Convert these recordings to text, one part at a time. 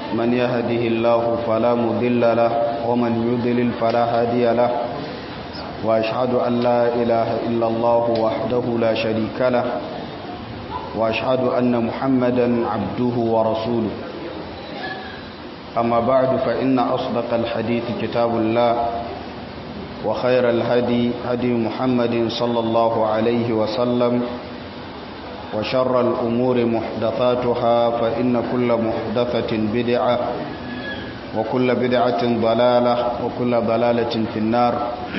من يهده الله فلا مضل له ومن يضلل فلا هادي له وأشهد أن لا إله إلا الله وحده لا شريك له وأشهد أن محمدا عبده ورسوله أما بعد فإن أصدق الحديث كتاب الله وخير الهدي هدي محمد صلى الله عليه وسلم وشر الأمور محدثاتها فإن كل محدثة بدعة وكل بدعة ضلالة وكل ضلالة في النار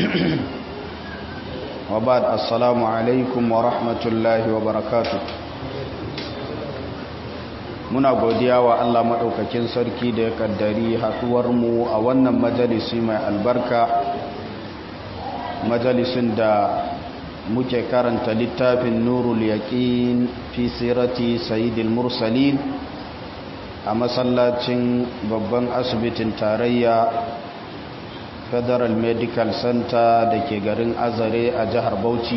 وبعد السلام عليكم ورحمة الله وبركاته muna godiya wa Allah maɗaukakin sarki da ya ƙaddari haɗuwarmu a wannan majalisi mai albarka majalisin da muke karanta littafin nurul yaƙin fi sirati sayidil mursalin a masallacin babban asibitin tarayya federal medical center da ke garin azare a jihar bauchi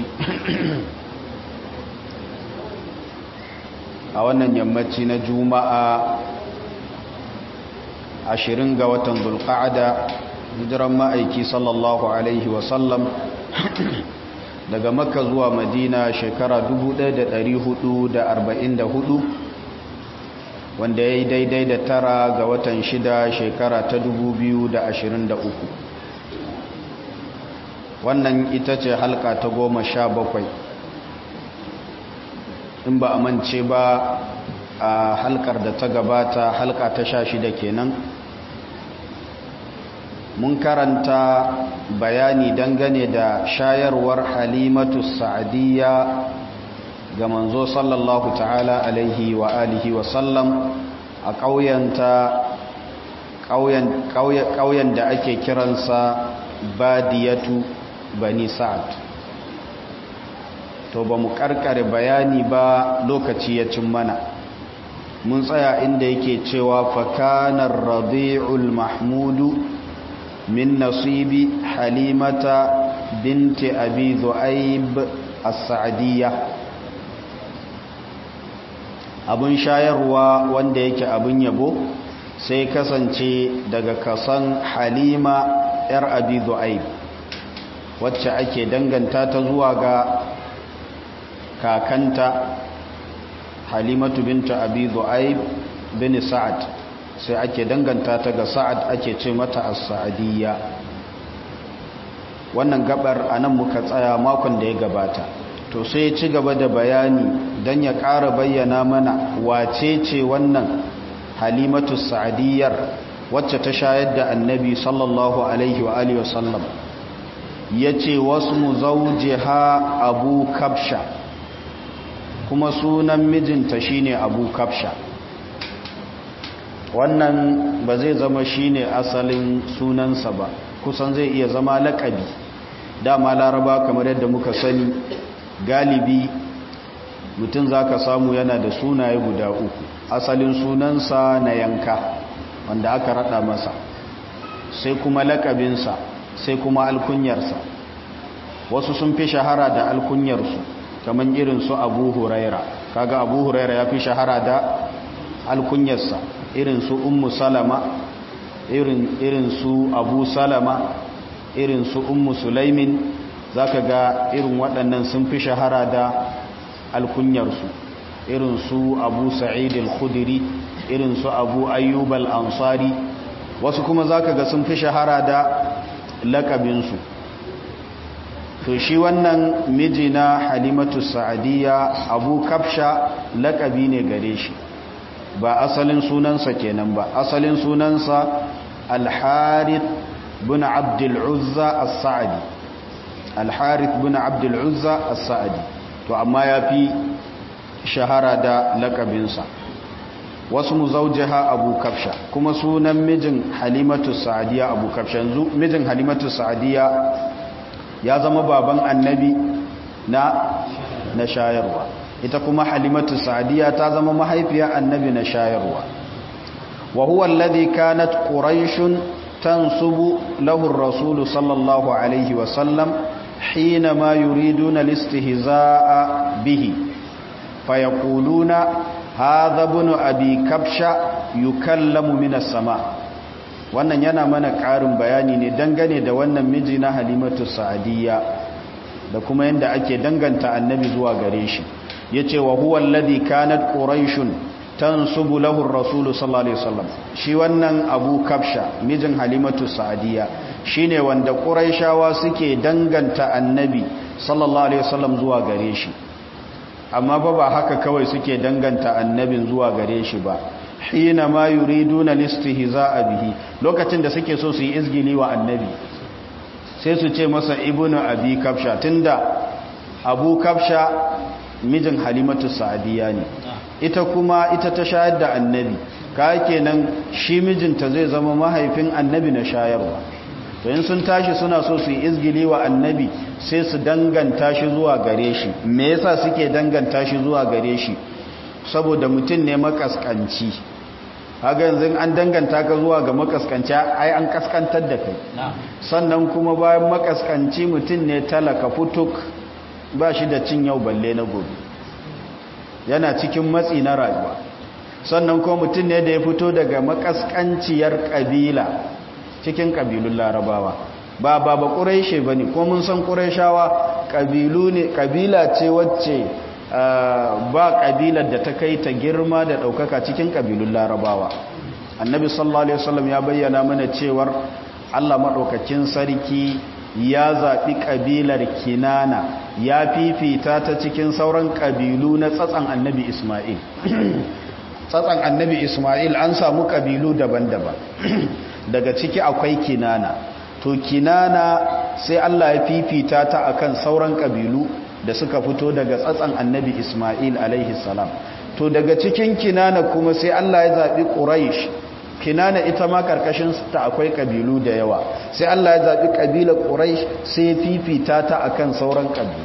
a wannan yammaci na juma'a ashirin ga watan zulqa'ada hijiran ma'aiki sallallahu alaihi wasallam daga makka zuwa madina shekara 1444 wanda ya yi daidai da tara ga watan shida shekara ta 2023 wannan ita ce halka ta goma sha bakwai in ba a mance ba a halkar da ta gabata halka ta sha shida kenan mun karanta bayani dangane da shayarwar halimatu sa'adiyya ga manzo sallallahu ta'ala alaihi wa alihi wa sallam a ƙauyen da ake kiransa badiyatu bani sa'ad to ba mu karkare bayani ba lokaci ya cin mana mun tsaya inda yake cewa fakanar rabi'ul mahmudu min nasibi halimata binti abi zu'aib as-sa'diyya abun shayarwa wanda yake abun yabo sai kasance daga kasan halima yar abi zu'aib wacce ake danganta ta zuwa ga kakanta halimatu binta abi zu'aib bin sa'ad sai ake danganta ta ga sa'ad ake ce mata as-sa'diyya wannan gabar anan muka tsaya makon da ya gabata to sai ci gaba da bayani dan ya ƙara bayyana mana wace ce wannan halimatu sa'diyyar wacce ta shayar da annabi sallallahu alaihi wa alihi wasallam yace wasmu zawjiha abu kabsha kuma sunan mijinta shine abu kafsha wannan ba zai zama shine asalin sunansa ba kusan zai iya zama laƙabi dama laraba kamar yadda muka sani galibi mutum za ka samu yana da sunaye guda uku asalin sunansa na yanka wanda aka rada masa sai kuma laƙabinsa sai kuma alkunyarsa wasu sun fi shahara da alkunyarsu kamar irin su abu huraira kaga abu huraira ya fi shahara da alkunyarsa irin su ummu salama irin, irin su abu salama irin su ummu sulaimin zaka ga irin waɗannan sun fi shahara da alkunyarsu irin su abu sa'id al-khudri irin su abu ayyub al-ansari wasu kuma zaka ga sun fi shahara da lakabinsu to shi wannan miji na halimatu sa'adiyya abu kafsha lakabi ne gare shi ba asalin sunansa kenan ba asalin sunansa al-harith bin abdul uzza as-sa'di al-harith bin abdul uzza as-sa'di to amma yafi shahara da lakabinsa wasu muzaujaha abu kafsha kuma sunan mijin halimatu sa'adiyya abu kafsha yanzu mijin halimatu sa'adiyya ya zama baban annabi na na shayarwa ita kuma halimatu sa'diya ta zama mahaifiya annabi na shayarwa wa huwa alladhi kanat quraish tansubu lahu ar-rasul sallallahu alayhi wa sallam hina ma yuriduna al-istihzaa'a bihi fayaquluna hadha ibn abi kabsha yukallamu minas sama wannan yana mana ƙarin bayani ne dangane da wannan miji na halimatu sa'adiyya da kuma yadda ake danganta annabi zuwa gare shi yace wa huwa alladhi kanat quraishun tansubu lahu ar-rasul sallallahu alaihi wasallam shi wannan abu kafsha mijin halimatu sa'adiyya shine wanda quraishawa suke danganta annabi sallallahu alaihi wasallam zuwa gare shi amma ba ba haka kawai suke danganta annabin zuwa gare shi ba hina ma yuriduna listihza'a bihi lokacin da suke so su yi izgili wa annabi sai su ce masa ibnu abi kafsha tunda abu kafsha mijin halimatu sa'diya ne ita kuma ita ta shayar da annabi ka kenan shi mijinta zai zama mahaifin annabi na shayarwa to in sun tashi suna so su yi izgili wa annabi sai su danganta shi zuwa gare shi me yasa suke danganta shi zuwa gare shi saboda mutum ne makaskanci haka yanzu an danganta ka zuwa ga makaskanci ai an kaskantar da kai sannan kuma bayan makaskanci mutum ne talaka futuk ba shi da cin yau balle na gobe yana cikin matsi na rayuwa sannan kuma mutum ne da ya fito daga makaskanciyar kabila cikin kabilun larabawa ba ba ba ƙureshe ba ne ko mun san ƙureshawa ƙabila ce wacce ba ƙabilar da ta kai ta girma da ɗaukaka cikin ƙabilun larabawa annabi sallallahu alaihi wasallam ya bayyana mana cewar allah maɗaukakin sarki ya zaɓi ƙabilar kinana ya fifita ta cikin sauran ƙabilu na tsatsan annabi ismail tsatsan annabi ismail an samu ƙabilu daban-daban daga ciki akwai kinana to kinana sai Allah ya fifita ta akan sauran kabilu da suka fito daga tsatsan annabi Ismail alaihi salam to daga cikin kinana kuma sai Allah ya zabi quraish kinana ita ma karkashin ta akwai kabilu da yawa sai Allah ya zabi kabilar quraish sai ya fifita ta akan sauran kabilu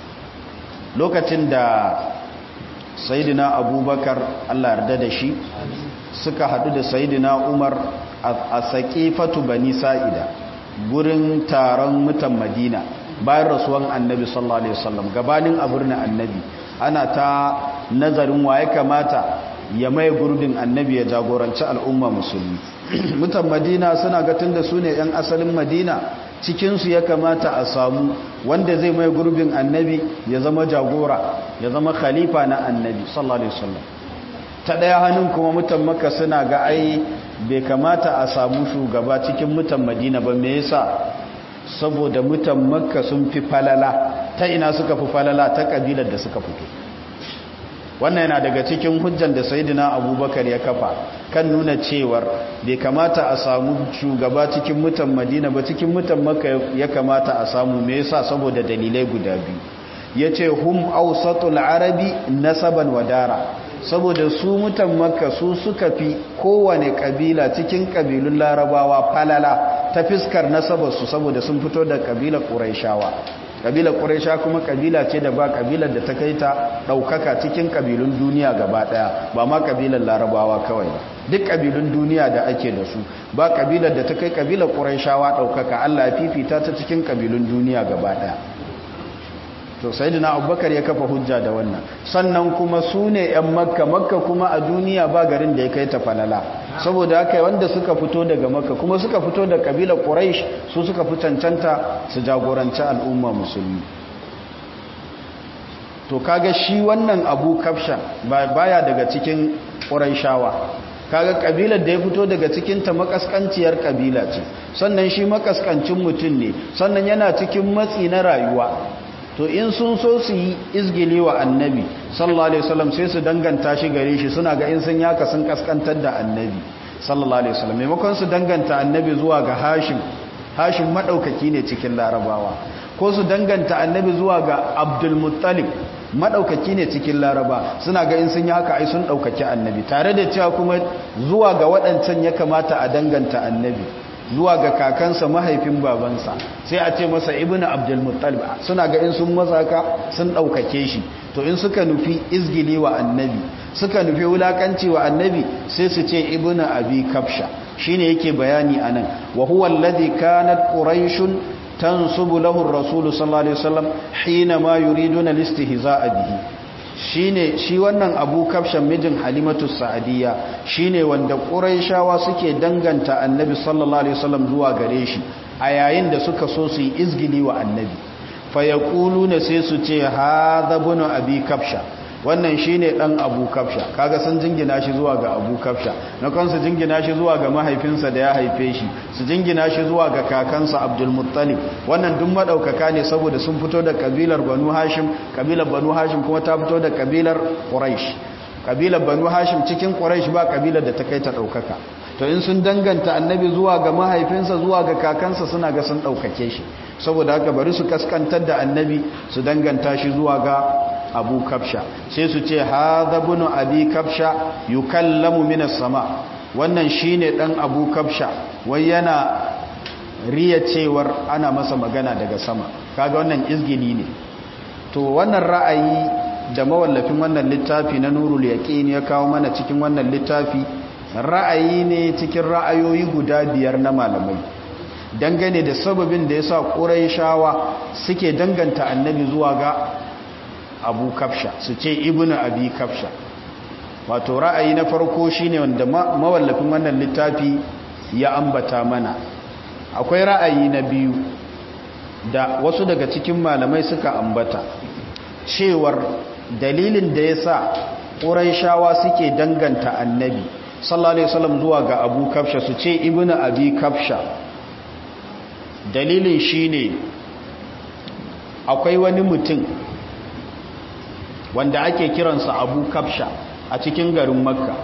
lokacin da sayyidina abubakar Allah yarda da shi suka hadu da sayyidina umar a saƙifatu bani sa'ida gurin taron mutan madina bayan rasuwan annabi sallallahu alaihi wasallam gabanin a birnin annabi ana ta nazarin waye kamata ya mai gurbin annabi ya jagoranci al'umma musulmi mutan madina suna ga tunda su ne 'yan asalin madina cikinsu ya kamata a samu wanda zai mai gurbin annabi ya zama jagora ya zama khalifa na annabi sallallahu alaihi wasallam ta ɗaya hannun kuma mutan maka suna ga ai bai kamata a samu shugaba cikin mutan madina ba me yasa saboda mutan makka sun fi falala ta ina suka fi falala ta kabilar da suka fito wannan yana daga cikin hujjan da sayidina abubakar ya kafa kan nuna cewar bai kamata a samu shugaba cikin mutan madina ba cikin mutan makka ya kamata a samu me yasa saboda dalilai guda biyu yace hum awsatul arabi nasaban wadara saboda su mutan makka su suka fi kowane kabila cikin kabilun larabawa falala ta fiskar nasabarsu saboda sun fito da kabilar ƙuraishawa kabilar ƙuraisha kuma kabila ce da ba kabilar da ta kai ta ɗaukaka cikin kabilun duniya gaba ɗaya ba ma kabilar larabawa kawai ba duk kabilun duniya da ake da su ba kabilar da ta kai kabilar ƙuraishawa ɗaukaka allah ya fifita ta cikin kabilun duniya gaba ɗaya to sayyidina abubakar ya kafa hujja da wannan sannan kuma su ne yan makka makka kuma a duniya ba garin da ya kai ta falala saboda haka wanda suka fito daga makka kuma suka fito da kabilar quraish su suka fi cancanta su jagoranci al'umma musulmi to kaga shi wannan abu kafsha baya daga cikin quraishawa kaga kabilar da ya fito daga cikin ta makaskanciyar kabila ce sannan shi makaskancin mutum ne sannan yana cikin matsi na rayuwa to in sun so su yi izgili wa annabi sallallahu alaihi wasallam sai su danganta shi gare shi suna ga in sun yaka sun kaskantar da annabi sallallahu alaihi wasallam maimakon su danganta annabi zuwa ga hashim hashim madaukaki ne cikin larabawa ko su danganta annabi zuwa ga abdul muttalib madaukaki ne cikin laraba suna ga in sun yi haka ai sun daukaki annabi tare da cewa kuma zuwa ga waɗancan ya kamata a danganta annabi zuwa ga kakansa mahaifin babansa sai a ce masa ibnu abdulmuttalib suna ga in sun mazaka sun daukake shi to in suka nufi izgili wa annabi suka nufi wulakanci wa annabi sai su ce ibnu abi kafsha shine yake bayani anan wa huwa alladhi kanat quraishun tansubu lahu ar-rasul sallallahu alaihi wasallam hina ma yuriduna al-istihza'a bihi shine shi wannan abu kafshan mijin halimatu sa'adiyya shine wanda ƙuraishawa suke danganta annabi sallallahu alaihi wasallam zuwa gare shi a yayin da suka so su yi izgili wa annabi fa yaquluna sai su ce hadha bunu abi kafsha wannan shine dan abu kafsha kaga sun jingina shi zuwa ga abu kafsha na kansu jingina shi zuwa ga mahaifinsa da ya haife shi su jingina shi zuwa ga kakansa abdul muttalib wannan duk madaukaka ne saboda sun fito da kabilar banu hashim kabilar banu hashim kuma ta fito da kabilar quraish kabilar banu hashim cikin quraish ba kabilar da ta kai ta daukaka to in sun danganta annabi zuwa ga mahaifinsa zuwa ga kakansa suna ga sun daukake shi saboda haka bari su kaskantar da annabi su danganta shi zuwa ga abu kafsha sai su ce hadha bunu abi kafsha yukallamu minas sama wannan shine dan abu kafsha wai yana riya cewar ana masa magana daga sama kaga wannan izgili ne to wannan ra'ayi da mawallafin wannan littafi na nurul yaqin ya kawo mana cikin wannan littafi ra'ayi ne cikin ra'ayoyi guda biyar na malamai dangane da sababin da yasa quraishawa suke danganta annabi zuwa ga abu kafsha su ce ibnu abi kafsha wato ra'ayi na farko shine wanda mawallafin wannan littafi ya ambata mana akwai ra'ayi na biyu da wasu daga cikin malamai suka ambata cewar dalilin da yasa quraishawa suke danganta annabi sallallahu alaihi wasallam zuwa ga abu kafsha su ce ibnu abi kafsha dalilin shine akwai wani mutum wanda ake kiransa abu kafsha a cikin garin makka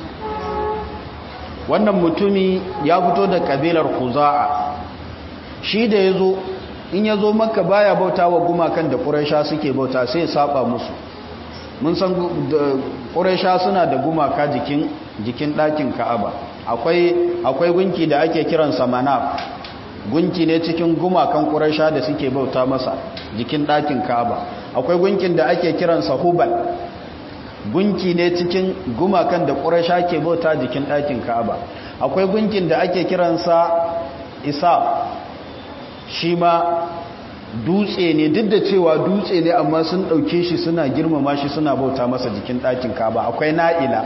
wannan mutumi ya fito da kabilar kuza'a shi da ya zo in ya zo makka baya bauta wa gumakan da ƙuraisha suke bauta sai saba musu mun san ƙuraisha suna da gumaka jikin jikin ɗakin ka'aba akwai akwai gunki da ake kiransa manaf gunki ne cikin gumakan ƙuraisha da suke bauta masa jikin ɗakin ka'aba akwai gunkin da ake kiransa hubal gunki ne cikin gumakan da ƙuraisha ke bauta jikin ɗakin ka'aba akwai gunkin da ake kiransa isa shi ma dutse ne duk da cewa dutse ne amma sun ɗauke shi suna girmama shi suna bauta masa jikin ɗakin ka'aba akwai na'ila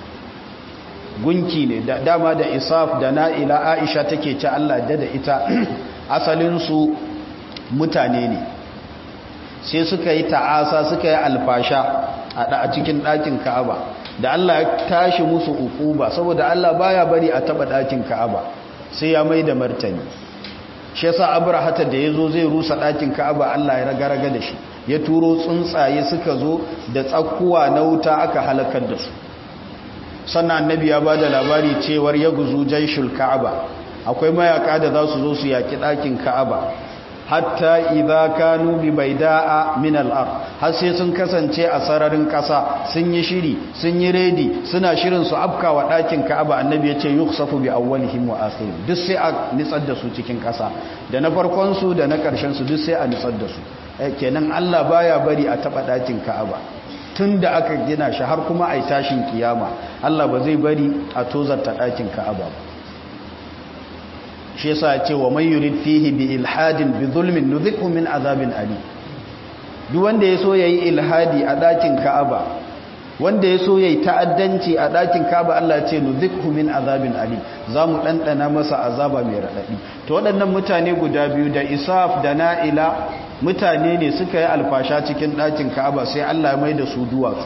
gunki ne da dama da isaf da na'ila aisha take ci allah da da ita asalinsu mutane ne sai suka yi ta'asa suka yi alfasha a cikin ɗakin ka'aba da Allah ya tashi musu ukuba saboda Allah baya bari a taba ɗakin ka'aba sai ya mai da martani shi yasa abrahata da yazo zai rusa ɗakin ka'aba Allah ya raga-raga da shi ya turo tsuntsaye suka zo da tsakkuwa na wuta aka halakar da su sannan annabi ya bada labari cewar ya guzu jaishul ka'aba akwai mayaka da za su zo su yaki ɗakin ka'aba hatta idza kanu bi baida'a min al-ard har sai sun kasance a sararin kasa sun yi shiri sun yi redi suna shirin su afkawa dakin Ka'aba annabi yace yukhsafu bi awwalihim wa akhirihim duk sai a nitsar da su cikin kasa da na farkon su da na karshen su duk sai a nitsar da su kenan Allah baya bari a taba dakin Ka'aba tunda aka gina shi har kuma ai tashin kiyama Allah ba zai bari a tozarta dakin Ka'aba ba shi yasa ce wa man yurid fihi bi ilhadin bi zulmin nuzikhu min azabin ali duk wanda ya so yayi ilhadi a dakin Ka'aba wanda ya so yayi ta'addanci a dakin Ka'aba Allah ya ce nuzikhu min azabin ali zamu dandana masa azaba mai radadi to waɗannan mutane guda biyu da Isaf da Na'ila mutane ne suka yi alfasha cikin dakin Ka'aba sai Allah ya mai da su duwatsu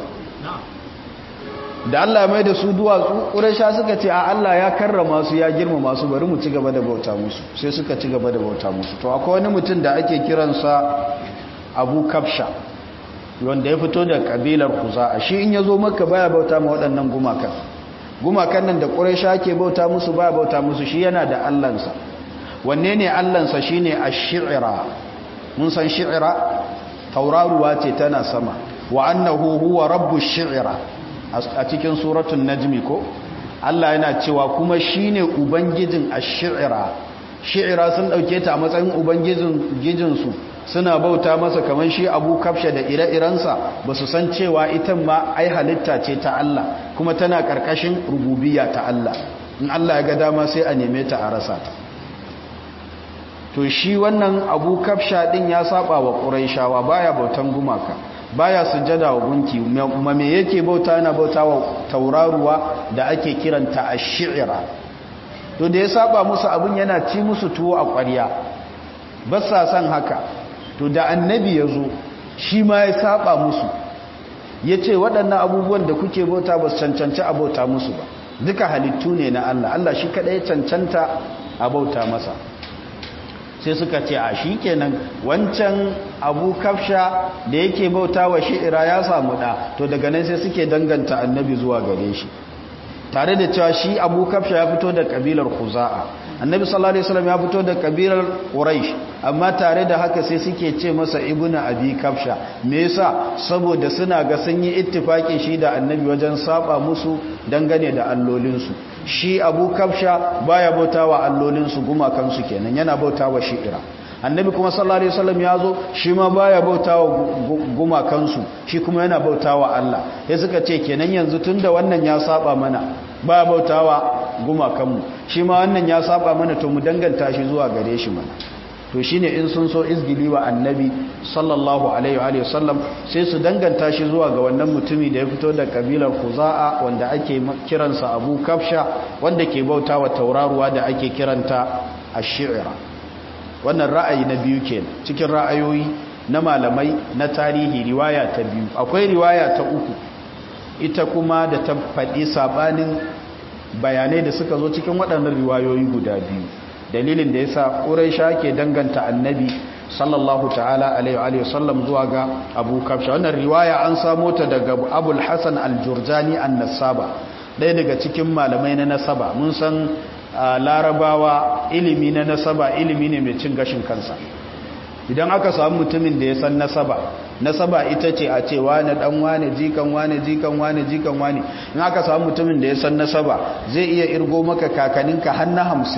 da Allah mai da su duwatsu ƙurasha suka ce a Allah ya karrama su ya girmama su bari mu ci gaba da bauta musu sai suka ci gaba da bauta musu to akwai wani mutum da ake kiransa abu kafsha wanda ya fito da kabilar kuza'a shi in ya zo maka baya bauta ma waɗannan gumakan gumakan nan da ƙurasha ke bauta musu baya bauta musu shi yana da allansa wanne ne allansa shine ash-shi'ra mun san shi'ra tauraruwa ce tana sama wa annahu huwa rabbush shi'ra a cikin suratun najmi ko Allah yana cewa kuma shine ubangijin ash-shi'ra shi'ra sun dauke ta a matsayin ubangijin gijinsu suna bauta masa kaman shi Abu Kafsha da ire-irensa basu san cewa ita ma ai halitta ce ta Allah kuma tana karkashin rububiyya ta Allah in Allah ya ga dama sai a neme ta a rasa ta to shi wannan Abu Kafsha din ya saba wa Quraishawa baya bautan gumaka baya sujjada wa gunki ma me yake bauta yana bauta wa tauraruwa da ake kiranta ash-shi'ra to da ya saba musu abun yana ci musu tuwo a ƙwarya ba sa san haka to da annabi ya zo shi ma ya saba musu ya ce waɗannan abubuwan da kuke bauta ba su cancanci a bauta musu ba duka halittu ne na Allah Allah shi kaɗai cancanta a bauta masa sai suka ce a shi kenan wancan abu kafsha da yake bauta wa shi'ira ya samu ɗa to daga nan sai suke danganta annabi zuwa gare shi tare da cewa shi abu kafsha ya fito da kabilar kuza'a annabi sallallahu alaihi wasallam ya fito da kabilar quraish amma tare da haka sai suke ce masa ibnu abi kafsha me yasa saboda suna ga sun yi ittifaki shi da annabi wajen saba musu dangane da allolin su shi abu kafsha baya bautawa allolin su gumakan su kenan yana bautawa shi'ira annabi kuma sallallahu alaihi wasallam ya zo shi ma baya bautawa gumakansu shi kuma yana bautawa Allah sai suka ce kenan yanzu tunda wannan ya saba mana baya bautawa gumakanmu shi ma wannan ya saba mana to mu danganta shi zuwa gare shi mana to shine in sun so izgili wa annabi sallallahu alaihi wa sallam sai su danganta shi zuwa ga wannan mutumi da ya fito da kabilar Khuza'a wanda ake kiransa Abu Kafsha wanda ke bautawa tauraruwa da ake kiranta Ash-Shi'ra wannan ra'ayi na biyu ke cikin ra'ayoyi na malamai na tarihi riwaya ta biyu akwai riwaya ta uku ita kuma da ta faɗi sabanin bayanai da suka zo cikin waɗannan riwayoyi guda biyu dalilin da yasa Quraisha ke danganta annabi sallallahu ta'ala alaihi wa sallam zuwa ga Abu Kafsha wannan riwaya an samo ta daga Abul Hasan al-Jurjani an-Nasaba ɗaya daga cikin malamai na nasaba mun san larabawa ilimi na nasaba ilimi ne mai cin gashin kansa idan aka samu mutumin da ya san nasaba nasaba ita ce a ce wane dan wane jikan wane jikan wane jikan wane in aka samu mutumin da ya san nasaba zai iya irgo maka kakaninka har na hamsin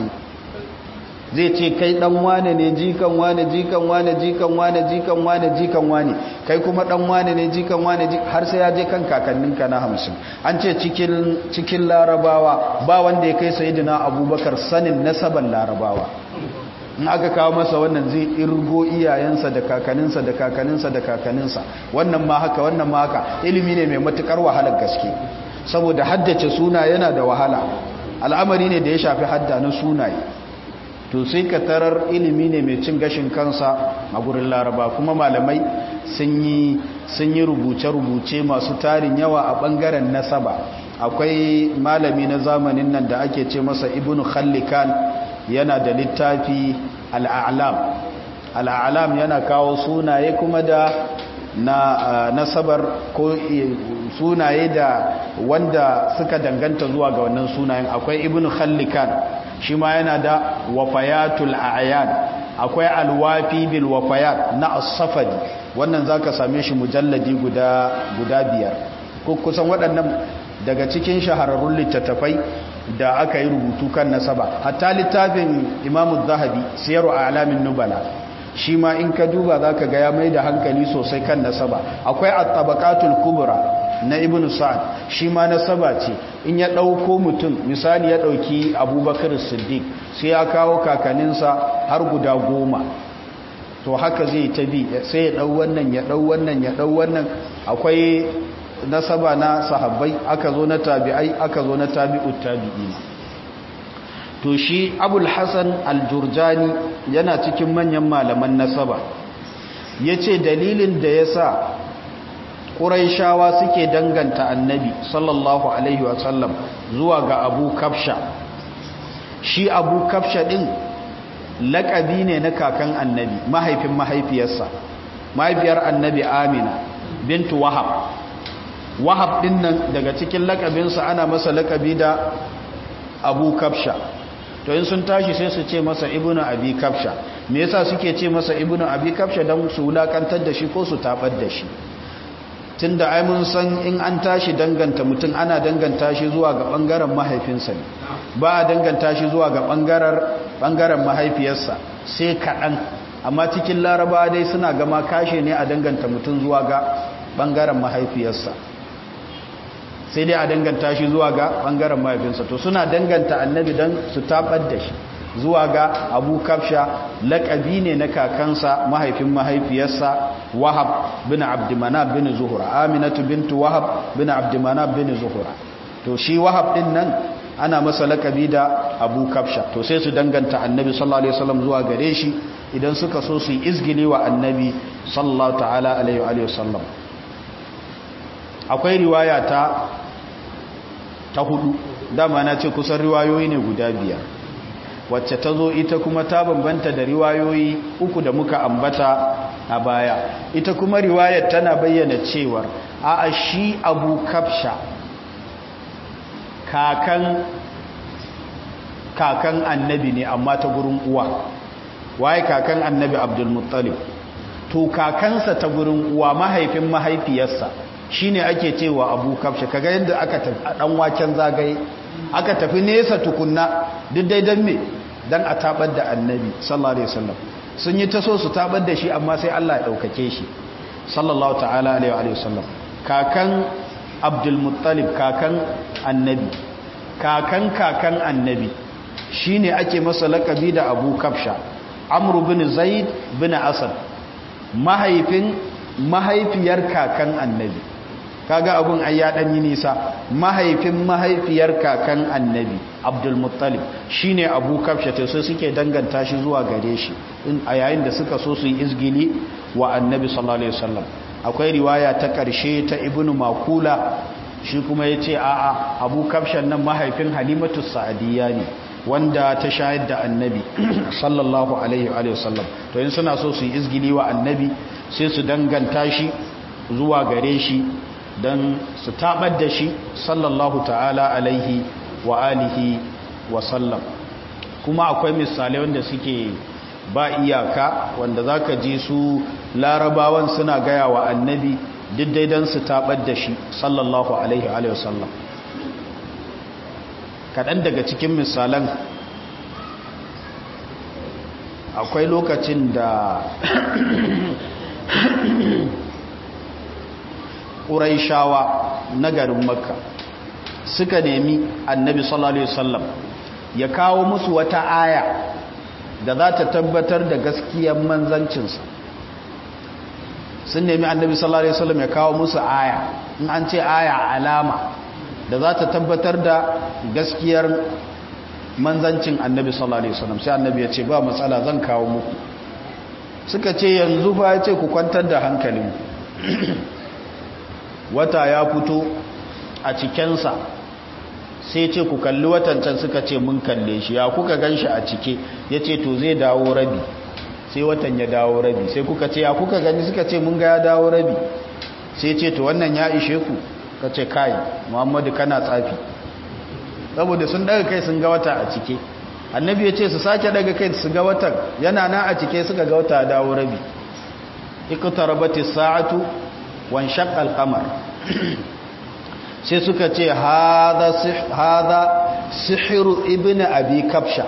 zai ce kai dan wane ne jikan wane jikan wane jikan wane jikan wane jikan wane kai kuma dan wane ne jikan wane har sai ya je kan kakanninka na hamsin an ce cikin cikin larabawa ba wanda ya kai sayyidina abubakar sanin nasaban larabawa in aka kawo masa wannan zai irgo iyayensa da kakaninsa da kakaninsa da kakaninsa wannan ma haka wannan ma haka ilimi ne mai matukar wahalar gaske saboda haddace suna yana da wahala al'amari ne da ya shafi hadda na sunaye to sai ka tarar ilimi ne mai cin gashin kansa a gurin laraba kuma malamai sun yi rubuce-rubuce masu tarin yawa a bangaren nasaba akwai malami na zamanin nan da ake ce masa ibn khallikan yana da littafi al'alam al'alam yana kawo sunaye kuma da na nasabar ko sunaye da wanda suka danganta zuwa ga wannan sunayen akwai ibn khallikan shi ma yana da wafayatul a'yan akwai alwafi bil wafayat na as-safadi wannan zaka same shi mujalladi guda guda biyar kusan waɗannan daga cikin shahararrun littattafai da aka yi rubutu kan nasaba hatta littafin imamu zahabi siyaru a alamin nubala shi ma in ka duba za ka ga ya mai da hankali sosai kan nasaba akwai at-tabaqatul kubra na ibn sa'ad shi ma nasaba ce in ya dauko mutum misali ya dauki abubakar siddiq sai ya kawo kakaninsa har guda goma to haka zai ta bi sai ya dau wannan ya dau wannan ya dau wannan akwai nasaba na sahabbai aka zo na tabi'ai aka zo na tabi'ut tabi'ina to shi abul hasan al-jurjani yana cikin manyan malaman nasaba yace dalilin da yasa quraishawa suke danganta annabi sallallahu alaihi wasallam zuwa ga abu kafsha shi abu kafsha din laƙabi ne na kakan annabi mahaifin mahaifiyarsa mahaifiyar annabi amina bintu wahab wahab din nan daga cikin lakabinsa ana masa lakabi da abu kafsha to in sun tashi sai su ce masa ibnu abi kafsha me yasa suke ce masa ibnu abi kafsha dan su wulakantar da shi ko su tabar da shi tunda ai mun san in an tashi danganta mutum ana danganta shi zuwa ga bangaren mahaifinsa ne ba a danganta shi zuwa ga bangaren bangaren mahaifiyarsa sai kaɗan amma cikin laraba dai suna gama kashe ne a danganta mutum zuwa ga bangaren mahaifiyarsa sai dai a danganta shi zuwa ga bangaren mahaifinsa to suna danganta annabi don su tabar da shi zuwa ga abu kafsha laƙabi ne na kakansa mahaifin mahaifiyarsa wahab bin abdimana bin zuhura aminatu bintu wahab bin abdimana bin zuhura to shi wahab din nan ana masa laƙabi da abu kafsha to sai su danganta annabi sallallahu alaihi wasallam zuwa gare shi idan suka so su yi izgili wa annabi sallallahu ta'ala alaihi wa sallam akwai riwaya ta ta hudu dama na ce kusan riwayoyi ne guda biyar wacce ta zo ita kuma ta bambanta da riwayoyi uku da muka ambata a baya ita kuma riwayar tana bayyana cewar a shi abu kafsha kakan kakan annabi ne amma ta gurin uwa waye kakan annabi abdulmuttalib to kakansa ta gurin uwa mahaifin mahaifiyarsa shine ake cewa abu kafsha kaga yadda aka tafi a dan waken zagaye aka tafi nesa tukunna duk dai dan me dan a tabar da annabi sallallahu alaihi wasallam sun yi ta so su tabar da shi amma sai Allah ya daukake shi sallallahu ta'ala alaihi wasallam kakan abdul muttalib kakan annabi kakan kakan annabi shine ake masa lakabi da abu kafsha amru bin zaid bin asad mahaifin mahaifiyar kakan annabi kaga abun ai ya dan yi nisa mahaifin mahaifiyar kakan annabi abdul muttalib shine abu kafsha to sai suke danganta shi zuwa gare shi in a yayin da suka so su yi izgili wa annabi sallallahu alaihi wasallam akwai riwaya ta karshe ta ibnu makula shi kuma yace a'a abu kafshan nan mahaifin halimatu sa'diyya ne wanda ta shayar da annabi sallallahu alaihi wa sallam to in suna so su yi izgili wa annabi sai su danganta shi zuwa gare shi don su tabar da shi sallallahu ta'ala alaihi wa alihi wa sallam kuma akwai misalai wanda suke ba iyaka wanda za ka ji su larabawan suna gaya wa annabi diddai don su tabar da shi sallallahu alaihi wa sallam kaɗan daga cikin misalan akwai lokacin da ƙuraishawa na garin makka suka nemi annabi sallallahu alaihi wasallam ya kawo musu wata aya da za ta tabbatar da gaskiyar manzancinsa sun nemi annabi sallallahu alaihi wasallam ya kawo musu aya in an ce aya alama da za ta tabbatar da gaskiyar manzancin annabi sallallahu alaihi wasallam sai annabi ya ce ba matsala zan kawo muku suka ce yanzu fa ya ce ku kwantar da hankalin wata ya fito a cikensa sai ce ku kalli watan can suka ce mun kalle shi ya kuka gan shi a cike ya ce to zai dawo rabi sai watan ya dawo rabi sai kuka ce ya kuka gani suka ce mun ga ya dawo rabi sai ce to wannan ya ishe ku ka ce kai muhammadu kana tsafi saboda sun daga kai sun ga wata a cike annabi ya ce su sake daga kai su ga watan yana na a cike suka ga wata dawo rabi iqtarabati sa'atu wan shaqqa al-qamar sai suka ce hadha hadha sihru ibnu abi kabsha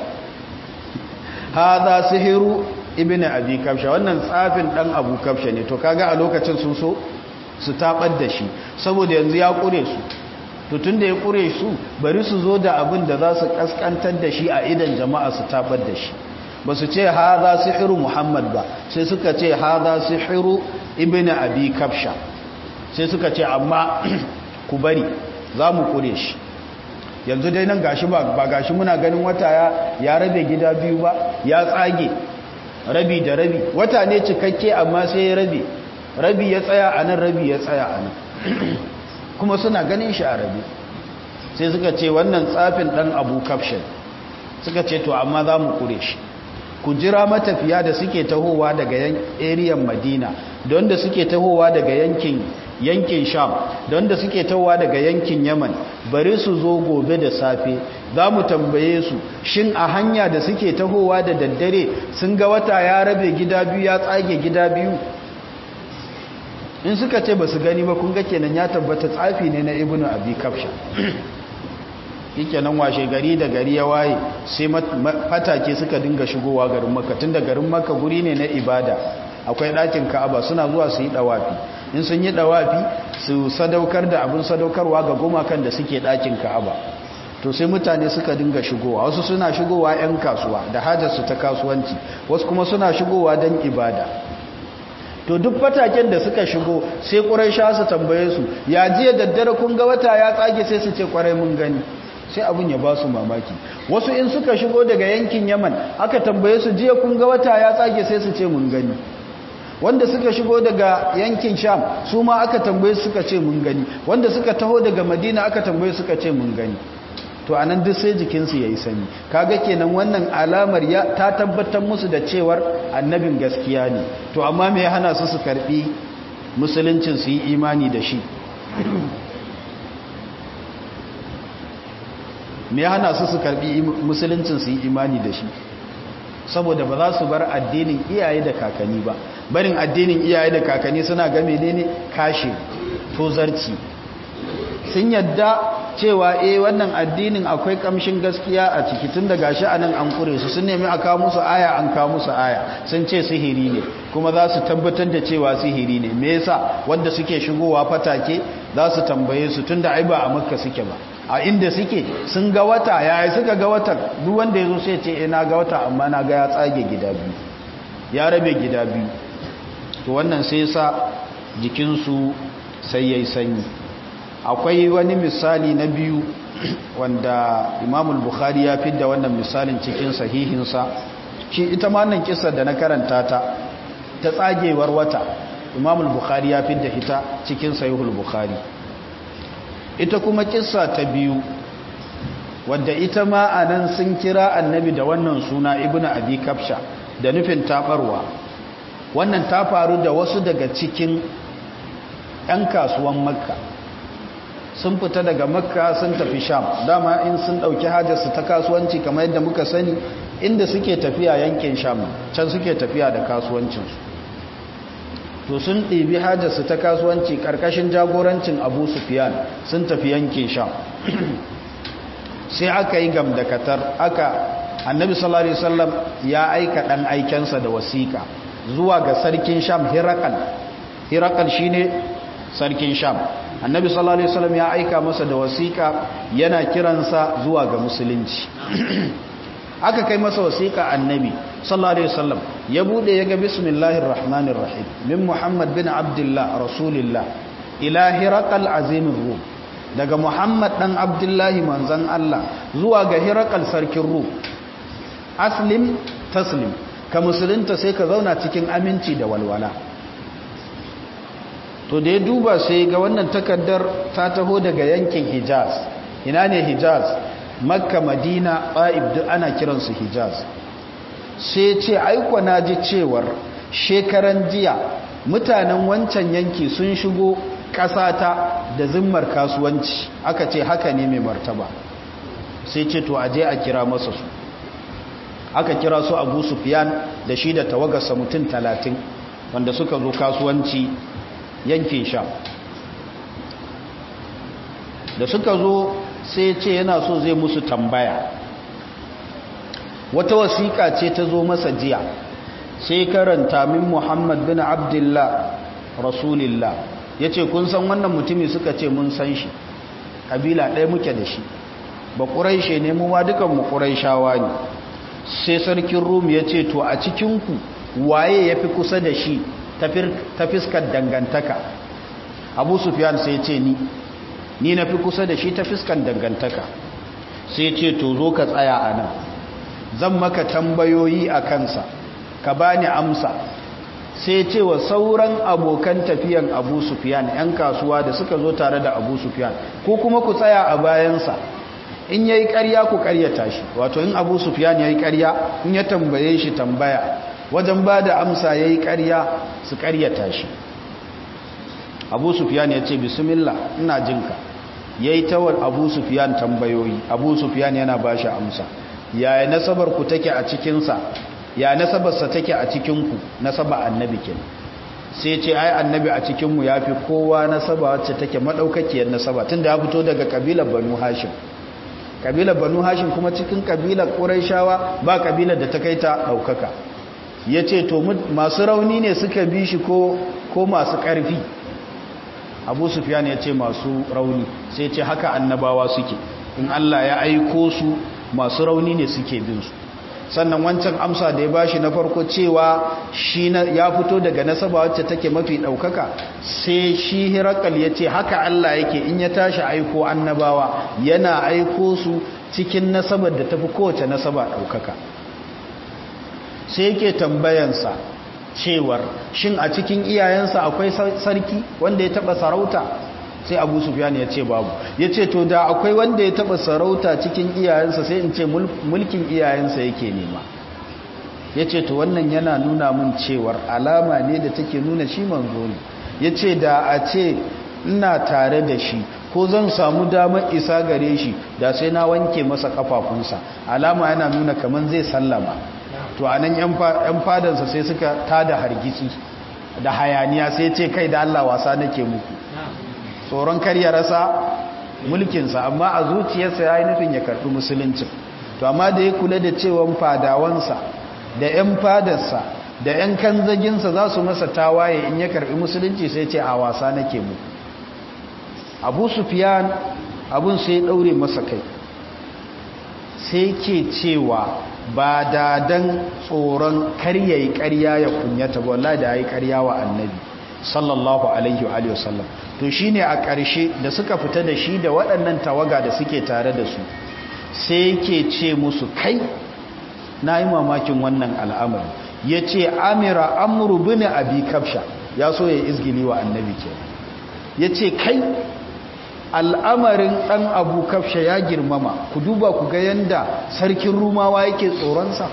hadha sihru ibnu abi kabsha wannan tsafin dan abu kabsha ne to kaga a lokacin sun so su tabar da shi saboda yanzu ya kure su to tunda ya kure su bari su zo da abin da za su kaskantar da shi a idan jama'a su tabar da shi ba su ce haza sihiru muhammad ba sai suka ce haza sihiru ibn abi kafsha sai suka ce amma ku bari za mu kure shi yanzu dai nan gashi ba ba gashi muna ganin wata ya ya rabe gida biyu ba ya tsage rabi da rabi wata ne cikakke amma sai ya rabe rabi ya tsaya a nan rabi ya tsaya a nan kuma suna ganin shi a rabi sai suka ce wannan tsafin dan abu kafshin suka ce to amma za mu kure shi ku jira matafiya da suke tahowa daga eriyan madina don da suke tahowa daga yankin yankin sham don da suke tahowa daga yankin yaman bari su zo gobe da safe za mu tambaye su shin a hanya da suke tahowa da daddare sun ga wata ya rabe gida biyu ya tsage gida biyu in suka ce ba su gani ba kun ga kenan ya tabbata tsafi ne na ibnu abi kafsha yake nan washe gari da gari ya waye sai fatake suka dinga shigowa garin makka tunda garin makka guri ne na ibada akwai ɗakin ka'aba suna zuwa su yi ɗawafi in sun yi ɗawafi su sadaukar da abin sadaukarwa ga gumakan da suke ɗakin ka'aba to sai mutane suka dinga shigowa wasu suna shigowa 'yan kasuwa da hajarsu ta kasuwanci wasu kuma suna shigowa don ibada to duk fataken da suka shigo sai ƙurai sha su tambaye su ya jiya daddare kun ga wata ya tsage sai su ce ƙwarai mun gani sai abin ya ba su mamaki wasu in suka shigo daga yankin yaman aka tambaye su jiya kun ga wata ya tsage sai su ce mun gani wanda suka shigo daga yankin sham su ma aka tambaye suka ce mun gani wanda suka taho daga madina aka tambaye suka ce mun gani to anan duk sai jikinsu ya yi sanyi kaga kenan wannan alamar ya ta tabbatar musu da cewar annabin gaskiya ne to amma me ya hana su su karbi musuluncin su yi imani da shi me ya hana su su karbi musuluncin su yi imani da shi saboda ba za su bar addinin iyaye da kakanni ba barin addinin iyaye da kakanni suna game ne ne kashe tozarci sun yadda cewa eh wannan addinin akwai kamshin gaskiya a ciki tun da gashi anan an kure su sun nemi a kawo musu aya an kawo musu aya sun ce sihiri ne kuma za su tabbatar da cewa sihiri ne me yasa wanda suke shigowa fatake za su tambaye su tun da ai ba a makka suke ba a inda suke sun ga wata yaya suka ga watan duk wanda ya zo sai ce eh na ga wata amma na ga ya tsage gida biyu ya rabe gida biyu to wannan sai sa jikinsu sai yayi sanyi akwai wani misali na biyu wanda imamul bukhari ya fidda wannan misalin cikin sahihinsa shi ita ma nan kissar da na karanta ta ta tsagewar wata imamul bukhari ya fidda ita cikin sahihul bukhari ita kuma kissa ta biyu wadda ita ma a nan sun kira annabi da wannan suna ibnu abi kafsha da nufin tabarwa wannan ta faru da wasu daga cikin 'yan kasuwan makka sun fita daga makka sun tafi sham dama in sun dauki hajarsu ta kasuwanci kamar yadda muka sani inda suke tafiya yankin sham can suke tafiya da kasuwancinsu to sun ɗibi hajarsu ta kasuwanci ƙarƙashin jagorancin abu sufiyan sun tafi yankin sham sai aka yi gamdakatar aka annabi sallallahu alaihi wasallam ya aika ɗan aikensa da wasiƙa zuwa ga sarkin sham hirakal hirakal shine sarkin sham annabi sallallahu alaihi wasallam ya aika masa da wasiƙa yana kiransa zuwa ga musulunci aka kai masa wasiƙa annabi sallallahu alaihi wasallam ya bude ya ga bismillahir rahmanir rahim min muhammad bin abdullah rasulillah ila hiraqal azimir rum daga muhammad dan abdullahi manzon Allah zuwa ga hiraqal sarkin rum aslim taslim ka musulunta sai ka zauna cikin aminci da walwala to da ya duba sai ga wannan takaddar ta taho daga yankin hijaz ina ne hijaz makka madina ba'ib duk ana kiransu hijaz sai ce aiko na ji cewar shekaran jiya mutanen wancan yanki sun shigo ƙasata da zimmar kasuwanci aka ce haka ne mai martaba sai ce to aje a kira masa su aka kira su abu sufiyan da shi da tawagarsa mutum talatin wanda suka zo kasuwanci yankin sha da suka zo sai ce yana so zai musu tambaya wata wasiƙa ce ta zo masa jiya sai karanta min muhammad bin abdullah rasulillah ya ce kun san wannan mutumi suka ce mun san shi ƙabila ɗaya muke da shi ba ƙuraishe ne mu ma dukanmu ƙuraishawa ne sai sarkin rum ya ce to a cikinku waye ya fi kusa da shi ta fiskar dangantaka abu sufiyan sai ce ni ni na fi kusa da shi ta fiskar dangantaka sai ce to zo ka tsaya a nan zan maka tambayoyi a kansa ka bani amsa sai ce wa sauran abokan tafiyan abu sufiyan 'yan kasuwa da suka zo tare da abu sufiyan ko kuma ku tsaya a bayansa in yayi ƙarya ku ƙaryata shi wato in abu sufiyan yayi ƙarya in ya tambaye shi tambaya wajen ba da amsa ya yi ƙarya su ƙaryata shi abu sufiyan ya ce bismillah ina jinka ya yi tawar abu sufiyan tambayoyi abu sufiyan yana ba shi amsa yaya nasabar ku take a cikinsa ya nasabarsa take a cikinku nasaba annabi kin sai ce ai annabi a cikinmu ya fi kowa nasaba wacce take maɗaukakiyar nasaba tun da ya fito daga ƙabilar banu hashim ƙabilar banu hashim kuma cikin ƙabilar ƙuraishawa ba ƙabilar da ta kai ta ɗaukaka ya ce to masu rauni ne suka bi shi ko masu ƙarfi abu sufiyan ya ce masu rauni sai ce haka annabawa suke in Allah ya aiko su masu rauni ne suke bin su sannan wancan amsa da ya bashi na farko cewa shi ya fito daga nasaba wacce take mafi ɗaukaka sai shi hirakal ya ce haka Allah yake in ya tashi aiko annabawa yana aiko su cikin nasabar da tafi kowace nasaba ɗaukaka sai yake tambayansa cewar shin a cikin iyayensa akwai sarki wanda ya taɓa sarauta sai abu sufyan ya ce babu ya ce to da akwai wanda ya taba sarauta cikin iyayensa sai in ce mulkin iyayensa yake nema ya ce to wannan yana nuna mun cewar alama ne da take nuna shi manzo ne ya ce da a ce ina tare da shi ko zan samu damar isa gare shi da sai na wanke masa kafafunsa alama yana nuna kamar zai sallama to a nan 'yan fadansa sai suka tada hargitsi da hayaniya sai ce kai da allah wasa nake muku tsoron kar ya rasa mulkinsa amma a zuciyarsa ya yi nufin ya karɓi musuluncin to amma da ya kula da cewan fadawansa da 'yan fadarsa da 'yan kanzaginsa za su masa tawaye in ya karɓi musulunci sai ce a wasa nake mu abu sufiyan abun sai ya ɗaure masa kai sai ke cewa ba da dan tsoron karyayi karya ya kunyata ba wallahi da ya yi karya wa annabi sallallahu alaihi wa sallam to shine a ƙarshe da suka fita da shi da waɗannan tawaga da suke tare da su sai yake ce musu kai na yi mamakin wannan al'amari ya ce amira amuru bin abi kafsha ya so ya izgili wa annabi ke ya ce kai al'amarin ɗan abu kafsha ya girmama ku duba ku ga yanda sarkin rumawa yake tsoronsa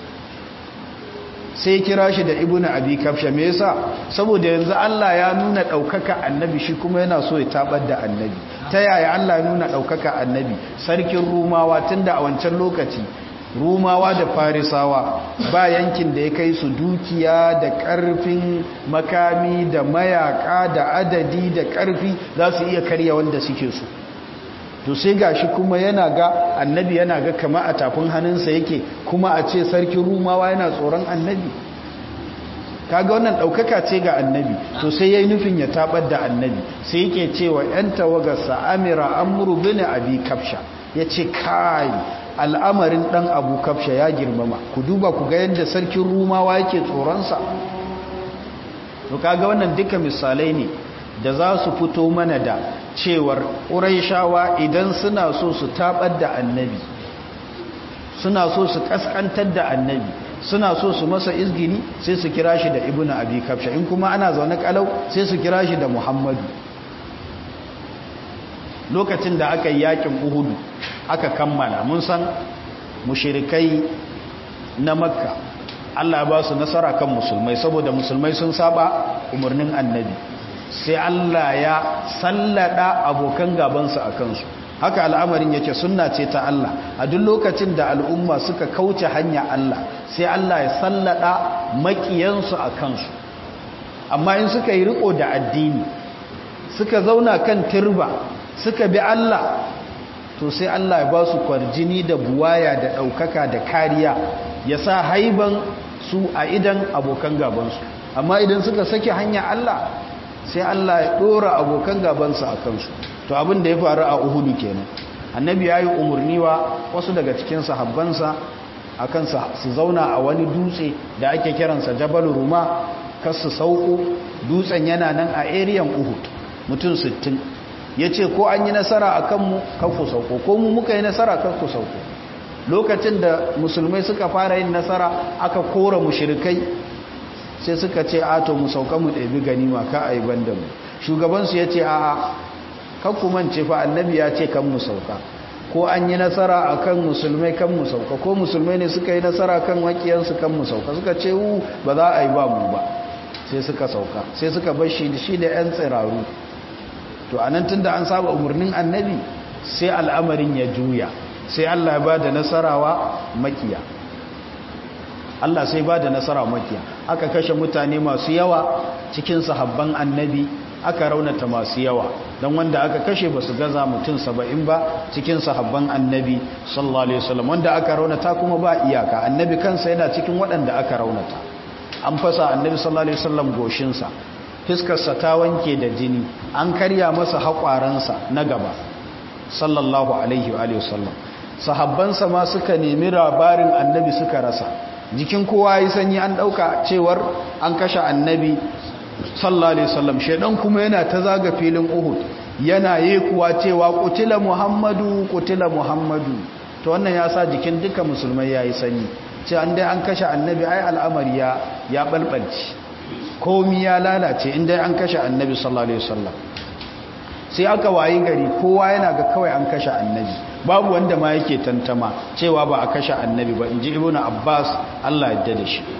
sai kira shi da ibnu abi kafsha me yasa saboda yanzu Allah ya nuna daukaka annabi shi kuma yana so ya tabar da annabi ta yaya Allah ya nuna daukaka annabi sarkin rumawa tunda a wancan lokaci rumawa da farisawa ba yankin da ya kai su dukiya da karfin makami da mayaka da adadi da karfi za su iya karya wanda suke so to sai gashi kuma yana ga annabi yana ga kama a tafin hannunsa yake kuma a ce sarkin rumawa yana tsoron annabi kaga wannan ɗaukaka ce ga annabi to sai ya yi nufin ya tabar da annabi sai yake cewa 'yan tawagarsa amira amuru bin abi kafsha ya ce kai al'amarin ɗan abu kafsha ya girmama ku duba ku ga yadda sarkin rumawa yake tsoronsa to kaga wannan duka misalai ne da za su fito mana da cewar ƙuraishawa idan suna so su taɓar da annabi suna so su ƙasƙantar da annabi suna so su masa izgini sai su kira shi da ibnu abi kafsha in kuma ana zaune kalau sai su kira shi da muhammadu lokacin da aka yi yakin uhudu aka kammala mun san mushirikai na makka Allah ba su nasara kan musulmai saboda musulmai sun saba umarnin annabi sai Allah ya sallada abokan gabansu a kansu haka al'amarin yake sunna ce ta Allah a duk lokacin da al'umma suka kauce hanya Allah sai Allah ya sallada makiyansu a kansu amma in suka yi riko da addini suka zauna kan turba suka bi Allah to sai Allah ya ba su kwarjini da buwaya da ɗaukaka da kariya ya sa haiban su a idan abokan gabansu amma idan suka sake hanya Allah sai Allah ya ɗora abokan gabansu a kansu to abin da ya faru a uhudu kenan annabi ya yi umarni wa wasu daga cikin sahabbansa a kansa su zauna a wani dutse da ake kiransa jabal ruma kas su sauko dutsen yana nan a eriyan uhud mutum 60 ya ce ko an yi nasara a kanmu kanku sauko ko mu muka yi nasara kanku sauko lokacin da musulmai suka fara yin nasara aka kora mushirikai sai suka ce ato mu sauka mu ɗabi ganima ka a yi banda mu shugabansu ya ce a'a kanku mance fa annabi ya ce kan mu sauka ko an yi nasara a kan musulmai kan mu sauka ko musulmai ne suka yi nasara kan wakiyansu kan mu sauka suka ce wu ba za a yi ba mu ba sai suka sauka sai suka bar shi shi da 'yan tsiraru to a nan tun da an saba umarnin annabi sai al'amarin ya juya sai Allah ya ba da nasarawa makiya Allah sai ba da nasara makiya aka kashe mutane masu yawa cikin sahabban annabi aka raunata masu yawa don wanda aka kashe ba su gaza mutum saba'in ba cikin sahabban annabi sallallahu alaihi wasallam wanda aka raunata kuma ba iyaka annabi kansa yana cikin waɗanda aka raunata an fasa annabi sallallahu alaihi wasallam goshinsa fiskarsa ta wanke da jini an karya masa haƙwaransa na gaba sallallahu alaihi wa sallam sahabbansa ma suka nemi labarin annabi suka rasa jikin kowa yi sanyi an dauka cewar an kashe annabi sallallahu alaihi wasallam shedan kuma yana ta zaga filin uhud yana kuwa cewa kutila muhammadu kutila muhammadu to wannan ya sa jikin duka musulmai yayi sanyi ce an dai an kashe annabi ai al'amari ya ya balbalci komi ya lalace in dai an kashe annabi sallallahu alaihi wasallam sai aka wayi gari kowa yana ga kawai an kashe annabi babu wanda ma yake tantama cewa ba a kashe annabi ba inji ibnu abbas Allah ya da shi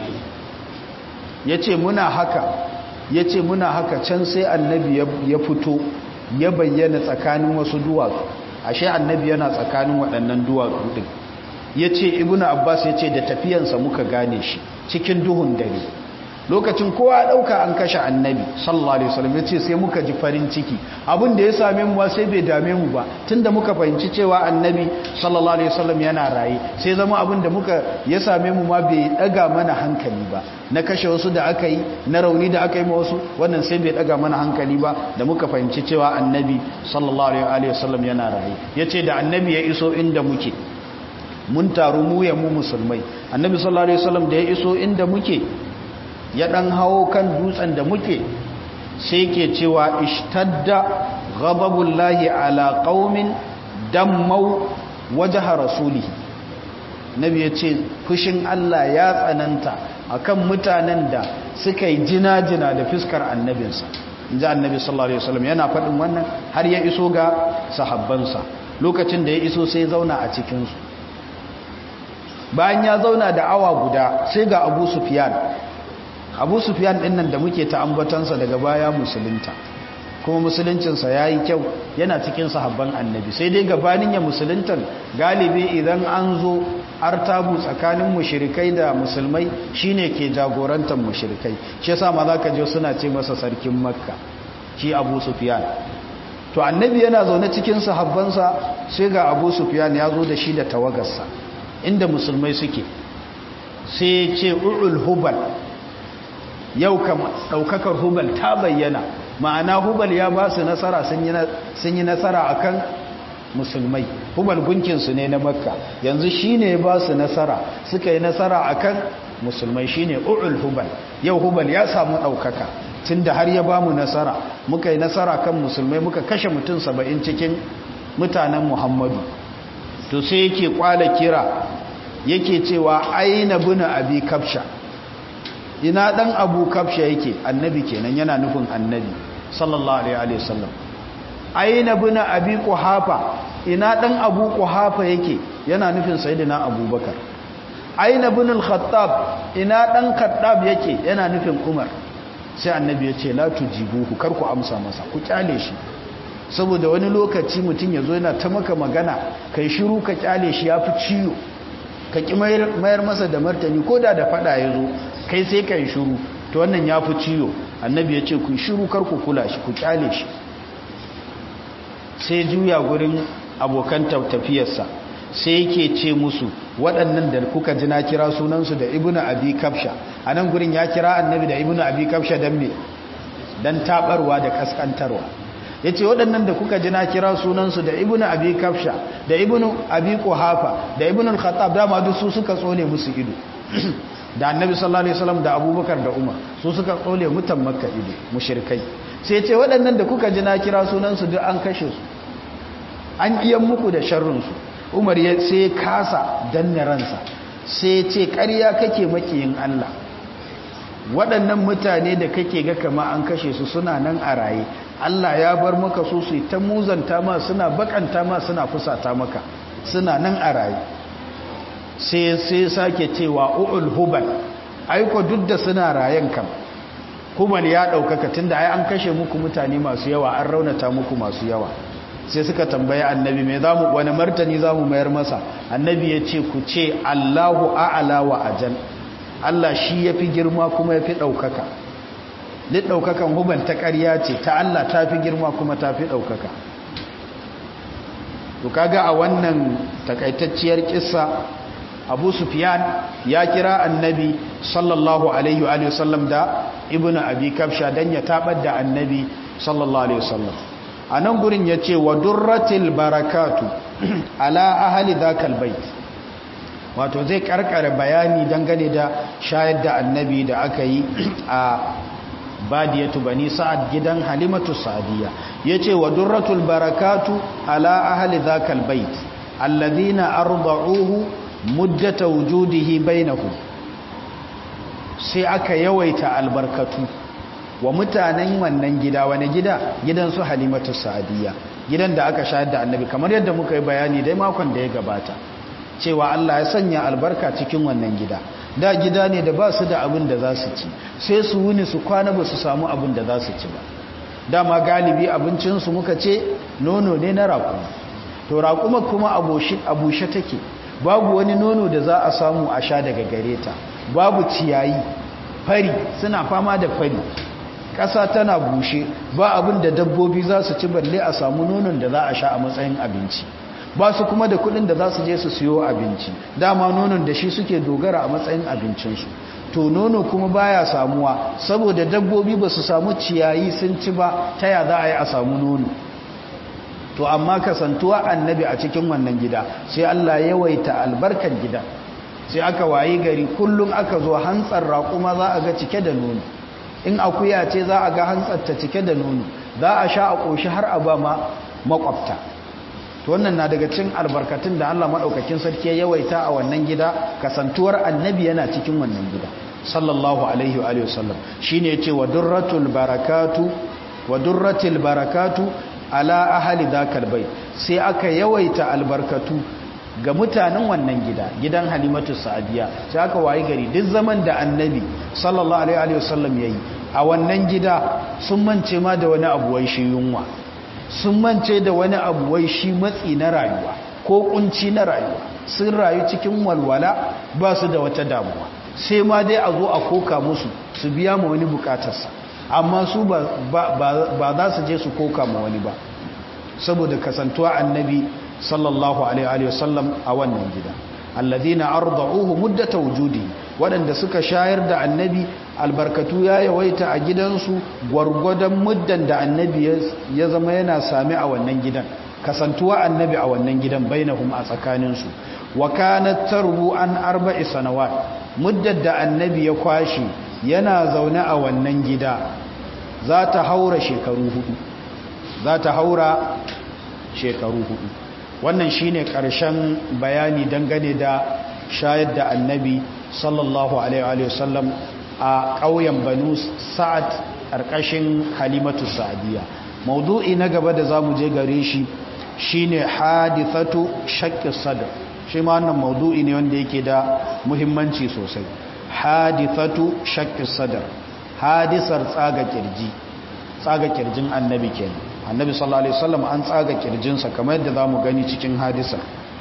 yace muna haka yace muna haka can sai annabi ya fito ya bayyana tsakanin wasu duwatsu ashe annabi yana tsakanin waɗannan duwatsu din yace ibnu abbas yace da tafiyansa muka gane shi cikin duhun dare lokacin kowa dauka an kashe annabi sallallahu alaihi wasallam yace sai muka ji farin ciki abin da ya same mu ba sai bai dame mu ba tunda muka fahimci cewa annabi sallallahu alaihi wasallam yana raye sai zama abin da muka ya same mu ma bai daga mana hankali ba na kashe wasu da aka yi na rauni da aka yi ma wasu wannan sai bai daga mana hankali ba da muka fahimci cewa annabi sallallahu alaihi wasallam yana raye yace da annabi ya iso inda muke mun taru mu ya mu musulmai annabi sallallahu alaihi wasallam da ya iso inda muke ya dan hawo kan dutsen da muke sai ke cewa ishtadda ghadabullahi ala qaumin dammau wajha rasulihi nabi yace fushin Allah ya tsananta akan mutanen da suka yi jina-jina da fiskar annabinsa inji annabi sallallahu alaihi wasallam yana faɗin wannan har ya iso ga sahabbansa lokacin da ya iso sai zauna a cikin su bayan ya zauna da awa guda sai ga Abu Sufyan abu sufiyan din nan da muke ta ambatansa daga baya musulunta kuma musuluncinsa ya yi kyau yana cikin sahabban annabi sai dai gabanin ya musuluntan galibi idan an zo artabu tsakanin mushirikai da musulmai shine ke jagorantar mushirikai shi yasa ma zaka je suna ce masa sarkin makka shi abu sufiyan to annabi yana zaune cikin sahabbansa sai ga abu sufiyan ya zo da shi da tawagarsa inda musulmai suke sai ce u'ul hubal yau kama ɗaukakar hubal ta bayyana ma'ana hubal ya ba su nasara sun yi nasara a kan musulmai hubal gunkinsu ne na makka yanzu shi ne ba su nasara suka yi nasara a kan musulmai shi ne u'ul hubal yau hubal ya samu ɗaukaka tun da har ya ba mu nasara muka yi nasara kan musulmai muka kashe mutum saba'in cikin mutanen muhammadu to sai yake kwala kira yake cewa aina buna abi kafsha ina dan abu kafsha yake annabi kenan yana nufin annabi sallallahu alaihi wasallam aina buna abi quhafa ina dan abu quhafa yake yana nufin sayyidina abubakar aina bunul khattab ina dan khattab yake yana nufin umar sai annabi ya ce la tujibuhu kar ku amsa masa ku kyale shi saboda wani lokaci mutum yazo yana ta maka magana kai shiru ka kyale shi yafi ciwo ka ki mayar masa da martani ko da da fada yazo kai sai kai shiru to wannan yafi ciwo annabi ya ce ku shiru kar ku kula shi ku kyale shi sai juya gurin abokan tafiyarsa sai yake ce musu waɗannan da kuka ji na kira sunansu da ibnu abi kafsha a nan gurin ya kira annabi da ibnu abi kafsha don me don taɓarwa da ƙasƙantarwa ya ce waɗannan da kuka ji na kira sunansu da ibnu abi kafsha da ibnu abi kuhafa da ibnu khattab dama duk su suka tsone musu ido da annabi sallallahu alaihi wasallam da abubakar da umar su suka tsole mutan makka ido mushrikai sai ce waɗannan da kuka ji na kira sunansu duk an kashe su an iya muku da sharrinsu umar ya sai kasa danne ransa sai ce ƙarya kake makiyin Allah waɗannan mutane da kake ga kama an kashe su suna nan a raye Allah ya bar maka su su ta muzanta ma suna bakanta ma suna fusata maka suna nan a raye sai sai sake cewa uul hubal aiko duk da suna rayen kam hubal ya ɗaukaka tunda ai an kashe muku mutane masu yawa an raunata muku masu yawa sai suka tambaye annabi mai zamu wani martani zamu mayar masa annabi ya ce ku ce Allahu a'ala wa ajal Allah shi yafi girma kuma yafi daukaka duk daukakan huban ta ƙarya ce ta Allah tafi girma kuma tafi daukaka to kaga a wannan takaitacciyar kissa Abu Sufyan ya kira annabi sallallahu alaihi wa sallam da ibnu abi kafsha dan ya tabar da annabi sallallahu alaihi wasallam a nan gurin ya ce wa durratil barakatu ala ahali zakal bait wato zai karkare bayani dangane da shayar da annabi da aka yi a badiyatu bani sa'ad gidan halimatu sa'adiyya yace wa durratul barakatu ala ahli zakal bait alladhina arda'uhu muddata wujudihi bainahum sai aka yawaita albarkatu wa mutanen wannan gida wani gida gidan su halimatu sa'adiyya gidan da aka shayar da annabi kamar yadda muka yi bayani dai makon da ya gabata cewa Allah ya sanya albarka cikin wannan gida da gida ne da ba su da abin da za su ci sai su wuni su kwana ba su samu abin da za su ci ba dama galibi abincinsu muka ce nono ne na raƙuma to raƙuma kuma a bushe take babu wani nono da za a samu a sha daga gare ta babu ciyayi fari suna fama da fari ƙasa tana bushe ba abin da dabbobi za su ci balle a samu nonon da za a sha a matsayin abinci ba su kuma da kudin da za su je su siyo abinci dama nonon da shi suke dogara a matsayin abincinsu to nono kuma baya samuwa saboda dabbobi ba su samu ciyayi sun ci ba ta ya za a yi a samu nono to amma kasantuwa annabi a cikin wannan gida sai Allah yawaita albarkar gida sai aka wayi gari kullum aka zo hantsar raƙuma za a ga cike da nono in akuya ce za a ga hantsar ta cike da nono za a sha a ƙoshi har a ba ma makwabta to wannan na daga cikin albarkatun da Allah madaukakin sarki ya yawaita a wannan gida kasantuwar annabi yana cikin wannan gida sallallahu alaihi wa alihi wasallam shine yace wa durratul barakatu wa durratil barakatu ala ahli dhakal bait sai aka yawaita albarkatu ga mutanen wannan gida gidan halimatu sa'adiya sai aka wayi gari duk zaman da annabi sallallahu alaihi wa sallam yayi a wannan gida sun mance ma da wani abu wai shi yunwa sun mance da wani abu wai shi matsi na rayuwa ko kunci na rayuwa sun rayu cikin walwala ba su da wata damuwa sai ma dai a zo a koka musu su biya ma wani bukatarsa amma su ba za su je su koka ma wani ba saboda kasantuwa annabi sallallahu alaihi wasallam a wannan gida alladhina arda'uhu muddata wujudi waɗanda suka shayar da annabi albarkatu ya yawaita a gidansu gwargwadon muddan da annabi ya zama yana sami a wannan gidan kasantuwa annabi a wannan gidan bainahum a tsakaninsu wa kanat tarbu an arba'i sanawat muddar da annabi ya kwashi yana zaune a wannan gida za ta haura shekaru hudu za ta haura shekaru hudu wannan shine karshen bayani dangane da shayar da annabi sallallahu alaihi wasallam a ƙauyen banu sa'ad ƙarƙashin halimatu sa'adiyya maudu'i na gaba da zamu je gare shi shine hadithatu shaqqi sadr shi ma wannan maudu'i ne wanda yake da muhimmanci sosai hadithatu shaqqi sadr hadisar tsaga kirji tsaga kirjin annabi kenan annabi sallallahu alaihi wasallam an tsaga kirjinsa kamar yadda zamu gani cikin hadisa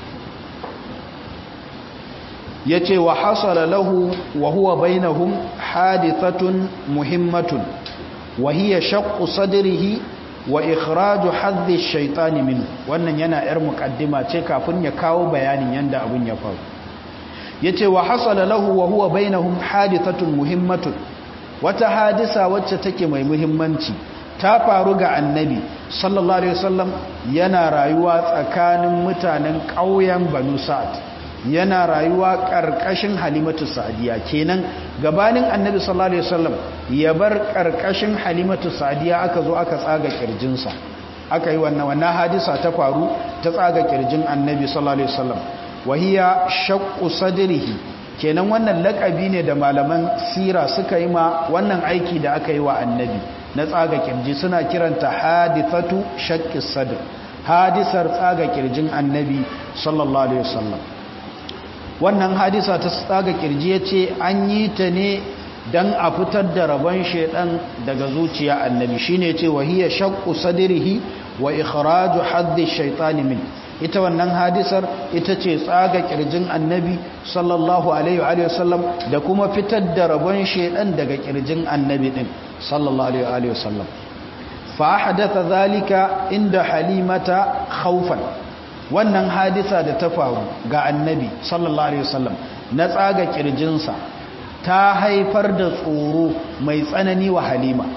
yace wa hasala lahu wa huwa bainahum hadithatun muhimmatun wa hiya shaqqu sadrihi wa ikhraju hadhi ash-shaytan min wannan yana yar muqaddima ce kafin ya kawo bayanin yanda abun ya faru yace wa hasala lahu wa huwa bainahum hadithatun muhimmatun wata hadisa wacce take mai muhimmanci ta faru ga annabi sallallahu alaihi wasallam yana rayuwa tsakanin mutanen ƙauyen banu sa'ad yana rayuwa ƙarƙashin halimatu sa'adiya kenan gabanin annabi sallallahu alaihi wasallam ya bar ƙarƙashin halimatu sa'adiya aka zo aka tsaga kirjinsa aka yi wannan wannan hadisa ta faru ta tsaga kirjin annabi sallallahu alaihi wasallam wahiya shaqqu sadrihi kenan wannan lakabi ne da malaman sira suka yi ma wannan aiki da aka yi wa annabi na tsaga kirji suna kiranta hadithatu shaqqis sadr hadisar tsaga kirjin annabi sallallahu alaihi wasallam wannan hadisa ta tsaga kirji yace an yi ta ne dan a fitar da rabon shedan daga zuciya annabi shine yace wahiya shaqqu sadrihi wa ikhraju haddi shaytani min ita wannan hadisar ita ce tsaga kirjin annabi sallallahu alaihi wa sallam da kuma fitar da rabon shedan daga kirjin annabi din sallallahu alaihi wa sallam fa hadatha zalika inda halimata khawfan wannan hadisa da ta faru ga annabi sallallahu alaihi wa sallam na tsaga kirjinsa ta haifar da tsoro mai tsanani wa halima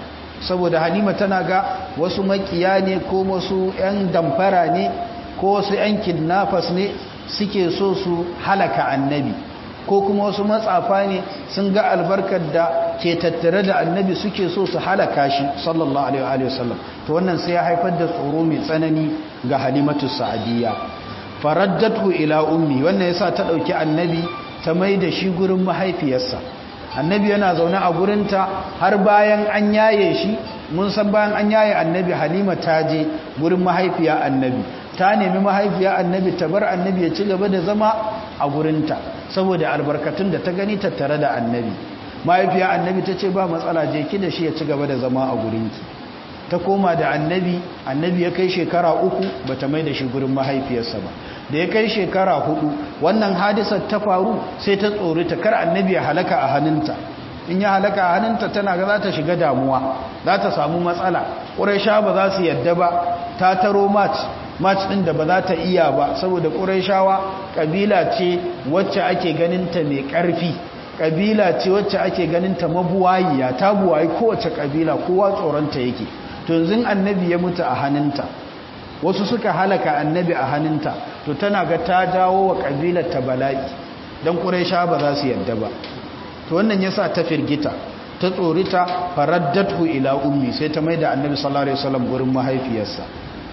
saboda halima tana ga wasu makiya ne ko wasu 'yan damfara ne ko wasu 'yan kidnappers ne suke so su halaka annabi ko kuma wasu matsafa ne sun ga albarkar da ke tattare da annabi suke so su halaka shi sallallahu alaihi wasallam to wannan sai ya haifar da tsoro mai tsanani ga halimatu sa'adiyya faraddatu ila ummi wannan yasa ta dauki annabi ta mai da shi gurin mahaifiyarsa annabi yana zaune a gurinta har bayan an yaye shi mun san bayan an yaye annabi halima ta je gurin mahaifiya annabi ta nemi mahaifiya annabi ta bar annabi ya ci gaba da zama a gurinta saboda albarkatun da ta gani tattare da annabi mahaifiya annabi ta ce ba matsala je ki da shi ya ci gaba da zama a gurinki ta koma da annabi annabi ya kai shekara uku ba ta mai da shi gurin mahaifiyarsa ba da ya kai shekara hudu wannan hadisar ta faru sai ta tsori ta kar annabi ya halaka a hannunta in ya halaka a hannunta tana ga za ta shiga damuwa za ta samu matsala ƙuraisha ba za su yadda ba ta taro match match ɗin da ba za ta iya ba saboda ƙuraishawa ƙabila ce wacce ake ganinta mai ƙarfi ƙabila ce wacce ake ganinta mabuwayiya ta buwayi kowace ƙabila kowa tsoronta yake to yanzu annabi ya mutu a hannunta wasu suka halaka annabi a hannunta to tana ga ta dawo wa ƙabilar ta bala'i don ƙuraisha ba za su yadda ba to wannan ya sa ta firgita ta tsorita faraddatu ila ummi sai ta mai da annabi sallallahu alaihi wasallam gurin mahaifiyarsa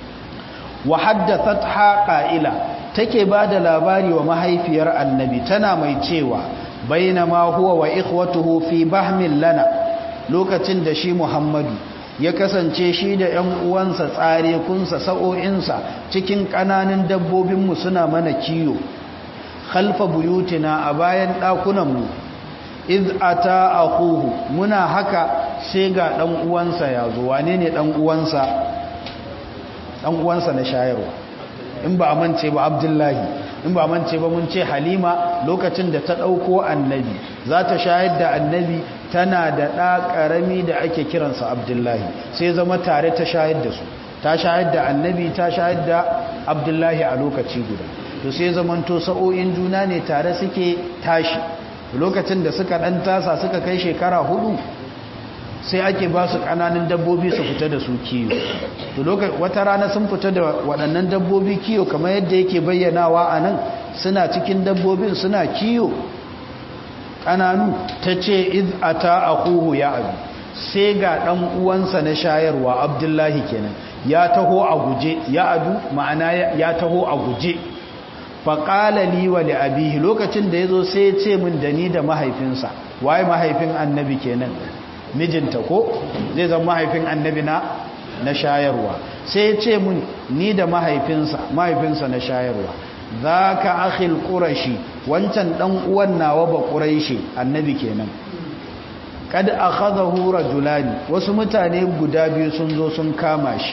wa haddathatha qa'ila take ba da labari wa mahaifiyar annabi tana mai cewa bainama huwa wa ikhwatuhu fi bahmin lana lokacin da shi muhammadu ya kasance shi da ‘yan uwansa tsare kunsa sa'o'insa cikin ƙananan dabbobinmu suna mana kiyo khalfa buyutina a bayan ɗakunanmu iz ata akuhu muna haka sai ga ɗan uwansa ya zo wane ne ɗan uwansa ɗan uwansa na shayarwa in ba a mance ba abdullahi in ba mance ba mun ce halima lokacin da ta ɗauko annabi za ta shayar da annabi tana da ɗa ƙarami da ake kiransa abdullahi sai zama tare ta shayar da su ta shayar da annabi ta shayar da abdullahi a lokaci guda to sai zamanto sa'o'in juna ne tare suke tashi lokacin da suka ɗan tasa suka kai shekara hudu sai ake ba su ƙananan dabbobi su fita da su kiyo to wata rana sun fita da waɗannan dabbobi kiyo kamar yadda yake bayyanawa a nan suna cikin dabbobin suna kiyo ƙananu ta ce iz ata akuhu ya abi sai ga ɗan uwansa na shayarwa abdullahi kenan ya taho a guje ya adu ma'ana ya taho a guje faƙala li wa li abihi lokacin da ya zo sai ya ce min da ni da mahaifinsa waye mahaifin annabi kenan mijinta ko zai zama mahaifin annabi na na shayarwa sai ya ce min ni da mahaifinsa mahaifinsa na shayarwa za ka akhil ƙurashi wancan ɗan uwan nawa ba ƙurashi annabi kenan kad akhadahu rajulani wasu mutane guda biyu sun zo sun kama shi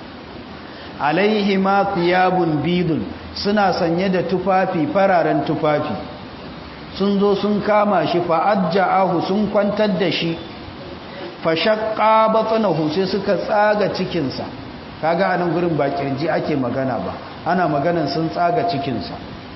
alaihi ma thiyabun bidun suna sanye da tufafi fararen tufafi sun zo sun kama shi fa ajja'ahu sun kwantar da shi fa shaqqa batnahu sai suka tsaga cikinsa kaga anan gurin ba kirji ake magana ba ana maganan sun tsaga cikinsa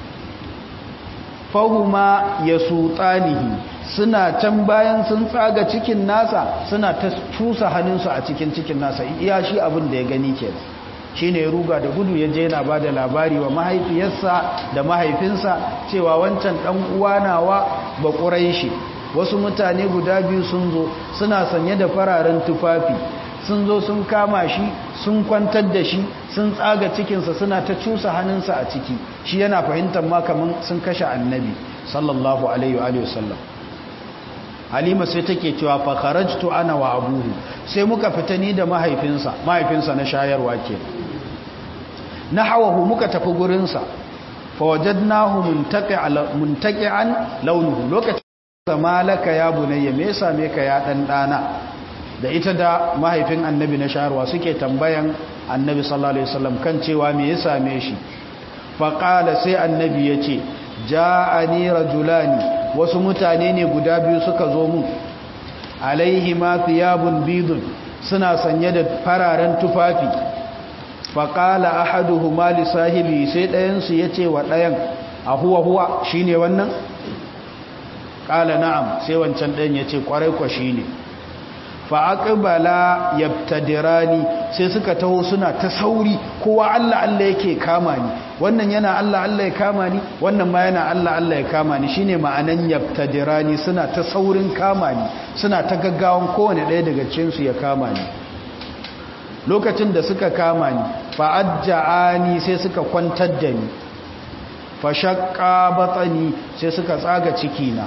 fahuma ya sultanihi suna can bayan sun tsaga cikin nasa suna ta cusa hannunsu a cikin cikin nasa iya shi abin da ya gani ke shi ne ruga da gudu ya je yana ba da labari wa mahaifiyarsa da mahaifinsa cewa wancan ɗan uwa nawa ba shi wasu mutane guda biyu sun zo suna sanye da fararen tufafi sun zo sun kama shi sun kwantar da shi sun tsaga cikinsa suna ta cusa hannunsa a ciki shi yana fahimtar ma kamar sun kashe annabi sallallahu alaihi wa sallam halima sai take cewa fa kharajtu ana wa abuhu sai muka fita ni da mahaifinsa mahaifinsa na shayarwa ke nahawahu muka tafi gurinsa fa wajadnahu muntaqi'an launuhu lokacin malaka ya bunayya me yasa me ka ya dan dana da ita da mahaifin annabi na shaharwa suke tambayan annabi sallallahu alaihi wasallam kan cewa me ya same shi faqala sai annabi yace ja'ani rajulani wasu mutane ne guda biyu suka zo mu alaihi ma thiyabun bidun suna sanye da fararen tufafi faqala ahaduhuma li sahibi sai ɗayan su yace wa ɗayan a huwa huwa shine wannan qala na'am sai wancan ɗayan yace kwarai kwa shine fa aqbala yabtadirani sai suka taho suna ta sauri kowa Allah Allah yake kama ni wannan yana Allah Allah ya kama ni wannan ma yana Allah Allah ya kama ni shine ma'anan yabtadirani suna ta saurin kama ni suna ta gaggawan kowane ɗaya daga cikin su ya kama ni lokacin da suka kama ni fa ajja'ani sai suka kwantar da ni fa shaqqa batani sai suka tsaga ciki na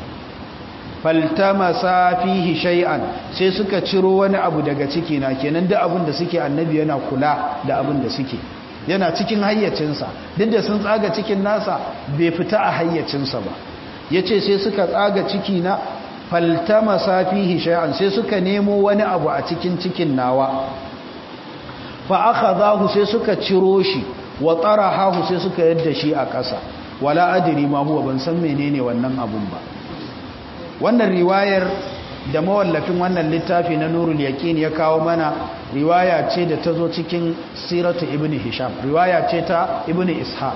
faltamasa fihi shay'an sai suka ciro wani abu daga ciki na kenan duk abin da suke annabi yana kula da abin da suke yana cikin hayyacinsa duk da sun tsaga cikin nasa bai fita a hayyacinsa ba yace sai suka tsaga ciki na faltamasa fihi shay'an sai suka nemo wani abu a cikin cikin nawa fa akhadahu sai suka ciro shi wa tarahahu sai suka yadda shi a ƙasa wala adri ma huwa ban san menene wannan abun ba wannan riwayar da mawallafin wannan littafi na nurul yaqin ya kawo mana riwaya ce da ta zo cikin siratu ibn hisham riwaya ce ta ibn ishaq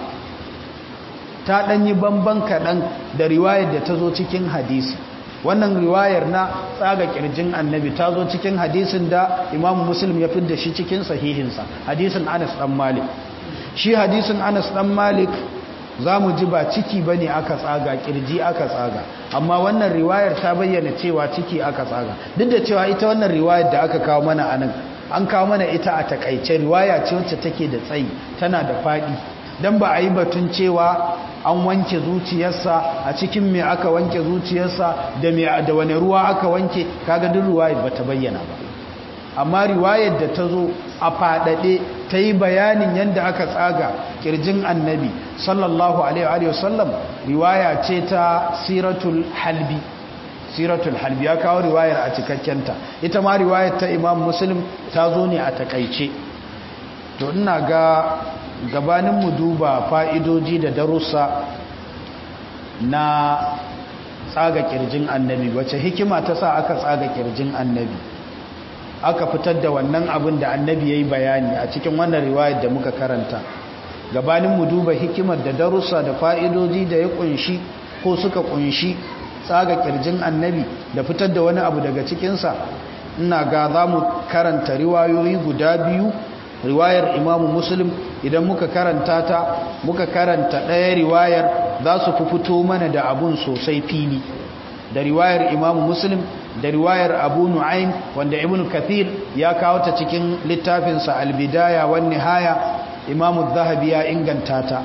ta ɗanyi bamban kaɗan da riwayar da ta zo cikin hadisi wannan riwayar na tsaga kirjin annabi ta zo cikin hadisin da imamu muslim ya fidda shi cikin sahihinsa hadisin anas ɗan malik shi hadisin anas ɗan malik za mu ji ba ciki ba ne aka tsaga kirji aka tsaga amma wannan riwayar ta bayyana cewa ciki aka tsaga duk da cewa ita wannan riwayar da aka kawo mana anan an kawo mana ita a takaice riwaya ce wacce take da tsayi tana da faɗi don ba a yi batun cewa an wanke zuciyarsa a cikin me aka wanke zuciyarsa da me da wani ruwa aka wanke kaga duk riwayar ba ta bayyana ba amma riwayar da ta zo a faɗaɗe ta yi bayanin yadda aka tsaga ƙirjin annabi sallallahu alaihi wasallam riwaya ce ta siratul halbi siratul halbi ya kawo riwayar a cikakkenta ita ma riwayar ta imam muslim ta zo ne a takaice to ina ga gabanin mu duba fa'idoji da darussa na tsaga ƙirjin annabi wace hikima ta sa aka tsaga ƙirjin annabi aka fitar da wannan abin da annabi ya yi bayani a cikin wannan riwayar da muka karanta gabanin mu duba hikimar da darussa da fa'idoji da ya kunshi ko suka kunshi tsaga kirjin annabi da fitar da wani abu daga cikinsa ina ga za mu karanta riwayoyi guda biyu riwayar imamu muslim idan muka karanta ta muka karanta ɗaya riwayar za su fi fito mana da abun sosai fili da riwayar imamu muslim da riwayar abu nu'aym wanda ibn kathir ya kawo ta cikin littafinsa albidaya wan nihaya imamu zahabi ya inganta ta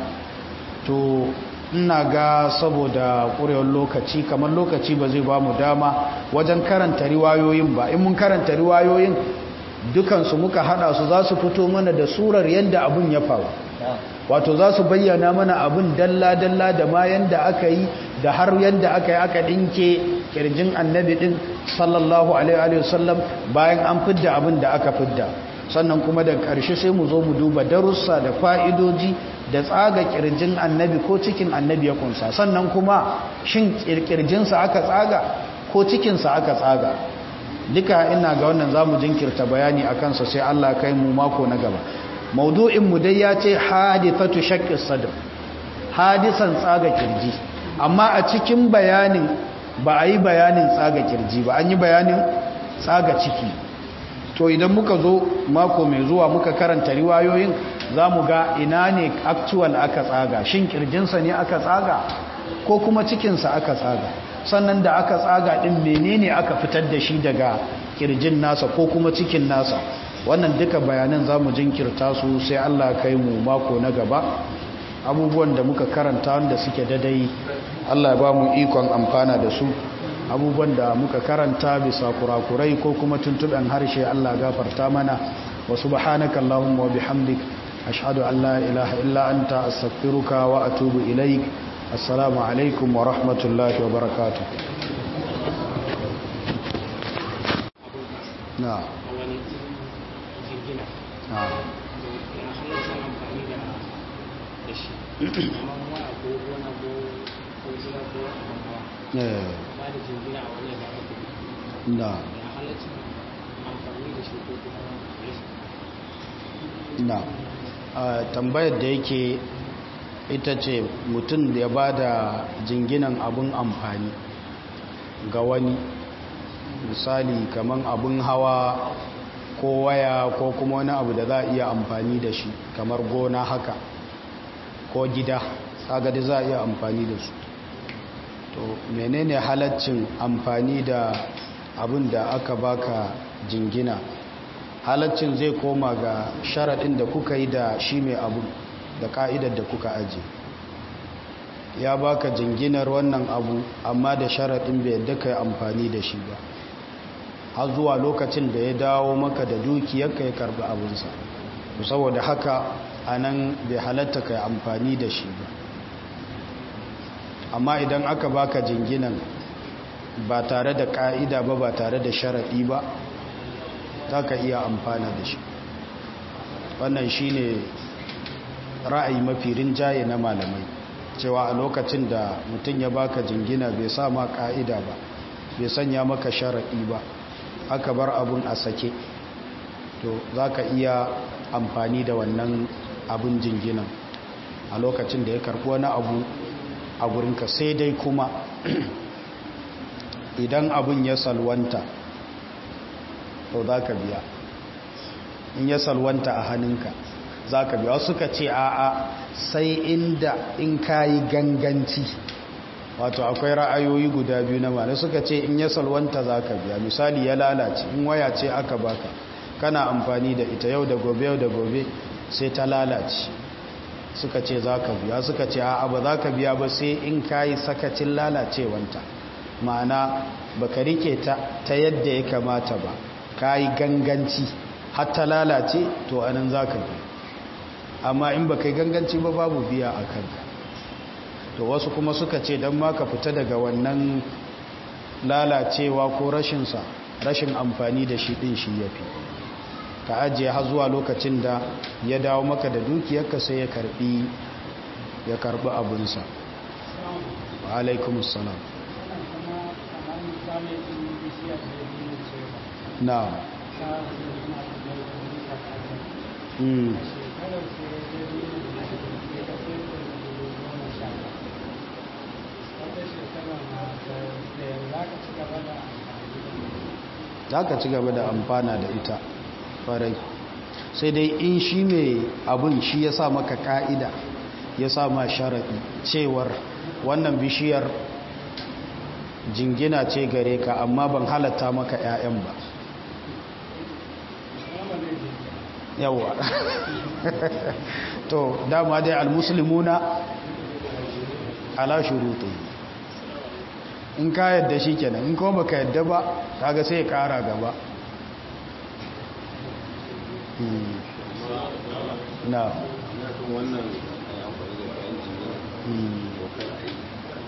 to ina ga saboda ƙurewar lokaci kamar lokaci ba zai ba mu dama wajen karanta riwayoyin ba in mun karanta riwayoyin dukansu muka hada su za su fito mana da surar yadda abun ya faru wato za su bayyana mana abun dalla-dalla da ma yadda aka yi da har yadda aka yi aka ɗinke kirjin annabi ɗin sallallahu alaihi wasallam bayan an fidda abin da aka fidda sannan kuma da ƙarshe sai mu zo mu duba darussa da fa'idoji da tsaga kirjin annabi ko cikin annabi ya kunsa sannan kuma shin kirjinsa aka tsaga ko cikinsa aka tsaga duka ina ga wannan za mu jinkirta bayani a kansa sai Allah kai mu mako na gaba maudu'in mu dai ya ce hadithatu shaqqis sadr hadisan tsaga kirji amma a cikin bayanin ba a yi bayanin tsaga kirji ba an yi bayanin tsaga ciki to idan muka zo mako mai zuwa muka karanta riwayoyin za mu ga ina ne actual aka tsaga shin kirjinsa ne aka tsaga ko kuma cikinsa aka tsaga sannan da aka tsaga ɗin menene aka fitar da shi daga kirjin nasa ko kuma cikin nasa wannan duka bayanan za mu jinkirta su sai allah kai mu mako na gaba abubuwan da muka karanta wanda suke dadai allah ba mu ikon amfana da su abubuwan da muka karanta bisa kurakurai ko kuma tuntuɓen harshe allah gafarta mana wa subhanaka allahumma wa bihamdik ashhadu an la ilaha illa anta astaghfiruka wa atubu ilaik assalamu alaikum wa rahmatullahi wa barakatuh na na na tambayar da yake ita ce mutum da ya ba da jinginan abin amfani ga wani misali kaman abun hawa ko waya ko kuma wani abu da za a iya amfani da shi kamar gona haka ko gida kaga da za a iya amfani da su to menene halaccin amfani da abin da aka baka jingina halaccin zai koma ga sharaɗin da kuka yi da shi mai abu da ka'idar da kuka aje ya baka jinginar wannan abu amma da sharaɗin bai yadda ka yi amfani da shi ba har zuwa lokacin da ya dawo maka da dukiyar ka ya karɓi abinsa saboda haka a nan bai halatta ka yi amfani da shi ba amma idan aka baka jinginan ba tare da ka'ida ba ba tare da sharaɗi ba za ka iya amfana da shi wannan shi ne ra'ayi mafi rinjaye na malamai cewa a lokacin da mutum ya baka jingina bai sa ma ka'ida ba bai sanya maka sharaɗi ba aka bar abun a sake to za ka iya amfani da wannan abun jinginan a lokacin da ya karɓi wani abu a gurinka sai dai kuma idan abun ya salwanta to za ka biya in ya salwanta a hannunka za ka biya suka ce a'a sai inda in ka yi ganganci wato akwai ra'ayoyi guda biyu na mana suka ce in ya salwanta za ka biya misali ya lalace in waya ce aka baka kana amfani da ita yau da gobe yau da gobe sai ta lalace suka ce za ka biya suka ce a'a ba za ka biya ba sai in ka yi sakacin lalacewanta ma'ana ba ka rike ta ta yadda ya kamata ba ka yi ganganci hatta lalace to anan za ka biya amma in ba ka yi ganganci ba babu biya a kanka to wasu kuma suka ce don ma ka fita daga wannan lalacewa ko rashinsa rashin amfani da shi ɗin shi ya fi ka ajiye har zuwa lokacin da ya dawo maka da dukiyarka sai ya karbi ya karbi abinsa wa alaikumussalam na mm. za ka ci gaba da amfana da ita farai sai dai in shi mai abin shi ya sa maka ka'ida ya sa ma sharaɗi cewar wannan bishiyar jingina ce gare ka amma ban halatta maka 'ya'yan ba yawa to dama dai almuslimuna ala shuruti in ka yadda shi kenan in kuma baka yadda ba kaga sai ya kara gaba na wannan amfani da kayan jini dokar aiki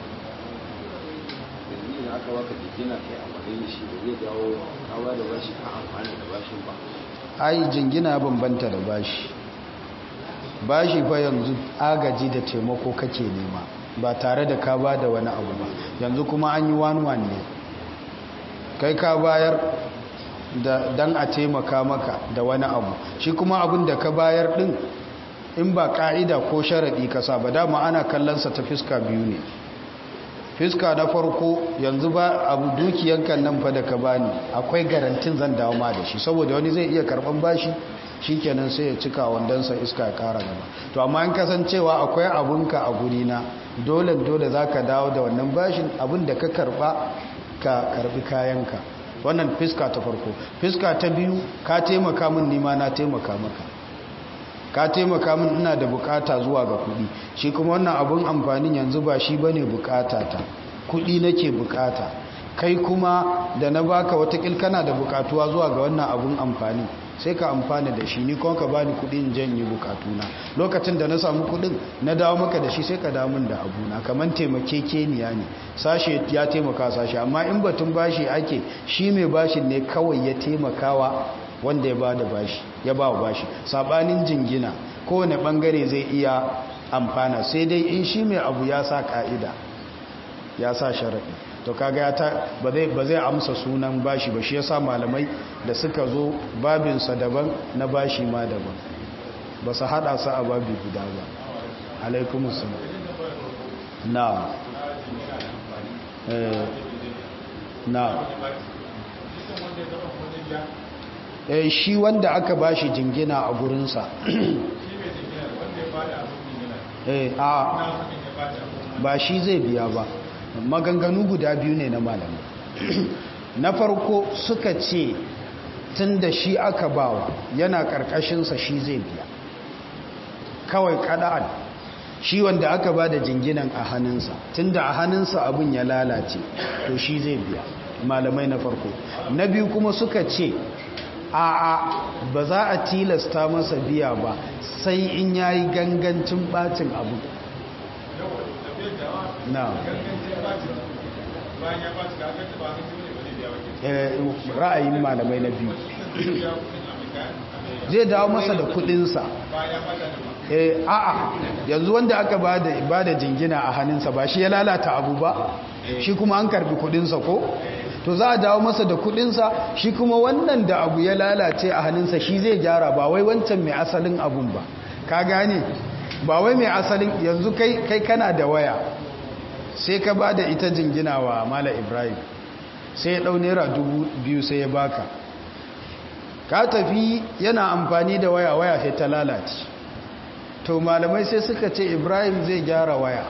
yanzu idan aka baka jikina kai amfani da shi da zai dawo kawa da bashi ka amfani da bashin ba ai jingina bambanta da bashi bashi fa yanzu agaji da taimako kake nema ba tare da ka ba da wani abu ba yanzu kuma an yi wani ne kai ka bayar don a taimaka maka da wani abu shi kuma abin da ka bayar din in ba ka'ida ko sharaɗi ka sa ba dama ana kallonsa ta fiska biyu ne fiska na farko yanzu ba abu dukiyankan nan fa da ka bani akwai garantin zan dawo ma da shi saboda wani zai iya karban bashi shikenan sai ya cika wandansa iska ya kara gaba to amma in kasancewa akwai abunka a guri na dole dole zaka dawo da wannan bashin abin da ka karba ka karbi kayanka wannan fiska ta farko fiska ta biyu ka taimaka min nima na taimaka maka ka taimaka min ina da bukata zuwa ga kudi shi kuma wannan abun amfanin yanzu ba shi bane bukata ta kudi nake bukata kai kuma da na baka wata kana da bukatuwa zuwa ga wannan abun amfani sai ka amfana da shi ni kuma ka bani kudin janye bukatuna lokacin da na samu kudin na dawo maka da shi sai ka dawo min da abuna kaman taimakekeniya ne sashe ya taimaka sashe amma in batun bashi ake shi mai bashin ne kawai ya taimakawa wanda ya bada bashi ya ba bashi sabanin jingina kowane bangare zai iya amfana sai dai in shi mai abu ya sa ka'ida ya sa sharaɗi to kaga ya ta ba zai ba zai amsa sunan bashi ba shi yasa malamai da suka zo babinsa daban na bashi ma daban ba su hada su a babi guda ba alaikumussalam na eh na eh shi wanda aka bashi jingina a gurinsa eh a ba shi zai biya ba maganganu guda biyu ne na malamai na farko suka ce tun da shi aka bawa yana karkashinsa shi zai biya kawai kada'an shi wanda aka ba da jinginan a hannunsa tun da a hannunsa abin ya lalace to shi zai biya malamai na farko na biyu kuma suka ce a a ba za a tilasta masa biya ba sai in yayi gangancin bacin abu na ra'ayin malamai na biyu zai dawo masa da kudinsa eh a'a yanzu wanda aka ba da jingina a hannunsa ba shi ya lalata abu ba shi kuma an karbi kudinsa ko to za a dawo masa da kudinsa shi kuma wannan da abu ya lalace a hannunsa shi zai gyara ba wai wancan mai asalin abun ba ka gane ba wai mai asalin yanzu kai kai kana da waya sai ka ba da ita jingina wa mala ibrahim sai ya ɗau naira dubu biyu sai ya baka ka tafi yana amfani da waya waya sai ta lalace to malamai sai suka ce ibrahim zai gyara waya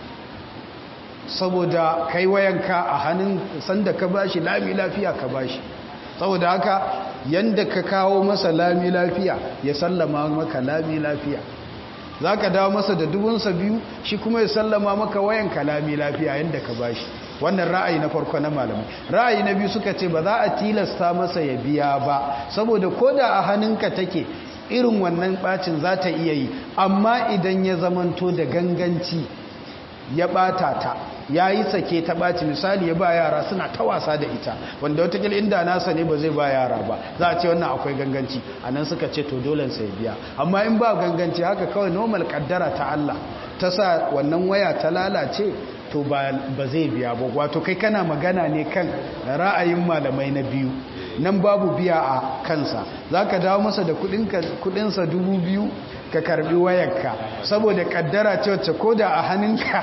saboda kai wayanka a hannun sanda ka bashi lami lafiya ka bashi saboda haka yanda ka kawo masa lami lafiya ya sallama maka lami lafiya za ka dawo masa da dubunsa biyu shi kuma ya sallama maka wayanka lami lafiya yanda ka bashi wannan ra'ayi na farko na malamai ra'ayi na biyu suka ce ba za a tilasta masa ya biya ba saboda ko da a hannunka take irin wannan bacin za ta iya yi amma idan ya zamanto da ganganci ya bata ta ya yi sake ta ɓaci misali ya ba yara suna ta wasa da ita wanda watakila inda nasa ne ba zai ba yara ba za a ce wannan akwai ganganci a nan suka ce to dole sai biya amma in ba ganganci haka kawai normal kaddara ta Allah ta sa wannan waya ta lalace to ba zai biya ba wato kai kana magana ne kan ra'ayin malamai na biyu nan babu biya a kansa za ka dawo masa da kudinsa dubu biyu ka karbi wayarka saboda kaddara ce wacce ko da a hannunka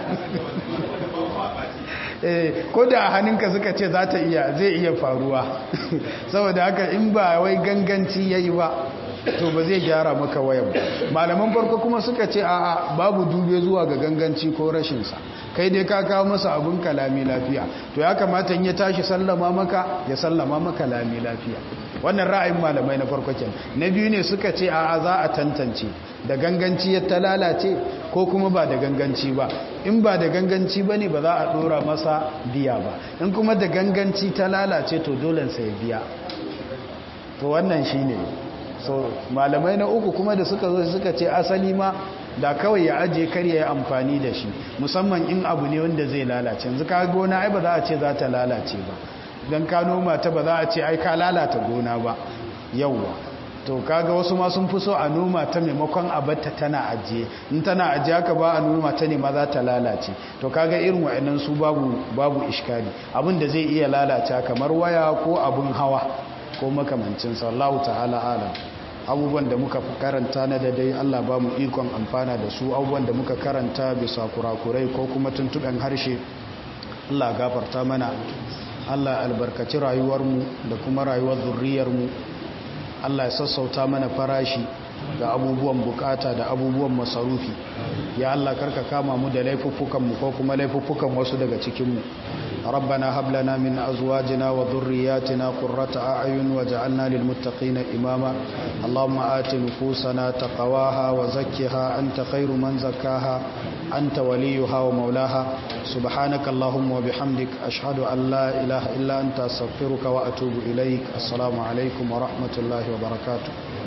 ko da a hannunka suka ce za ta iya zai iya faruwa saboda haka in ba wai ganganci ya yi ba to ba zai gyara maka wayan ba malaman farko kuma suka ce a babu dube zuwa ga ganganci ko rashinsa kai dai ka kawo masa abin kalami lafiya to ya kamata in ya tashi sallama maka ya sallama maka lami lafiya wannan ra'ayin malamai na farko kenan na biyu ne suka ce a za a tantance da ganganci ya ta lalace ko kuma ba da ganganci ba in ba da ganganci ba ne ba za a dora masa biya ba in kuma da ganganci ta lalace to dole sai biya to wannan shine so malamai na uku kuma da suka zo suka ce asali ma da kawai ya aje kar ya yi amfani da shi musamman in abu ne wanda zai lalace yanzu ka gona ai ba za a ce za ta lalace ba don ka noma ta ba za a ce ai ka lalata gona ba yauwa to kaga wasu ma sun fi so a noma ta maimakon abarta tana ajiye in tana ajiye haka ba a noma ta ne ma za ta lalace to kaga irin wa'annan su babu babu iskali abin da zai iya lalata kamar waya ko abin hawa ko makamancin sallahu ta'ala alam abubuwan da muka karanta na da dai Allah ba mu ikon amfana da su abubuwan da muka karanta bisa kurakurai ko kuma tuntuɓen harshe Allah gafarta mana Allah albarkaci rayuwarmu da kuma rayuwar zurriyarmu Allah ya sassauta mana farashi ga abubuwan bukata da abubuwan masarufi ya Allah karka kama mu da laifuffukanmu ko kuma laifuffukan wasu daga cikinmu ربنا هب لنا من أزواجنا وذرياتنا قرة أعين وجعلنا للمتقين إماما اللهم آت نفوسنا تقواها وزكها أنت خير من زكاها أنت وليها ومولاها سبحانك اللهم وبحمدك أشهد أن لا إله إلا أنت أستغفرك وأتوب إليك السلام عليكم ورحمة الله وبركاته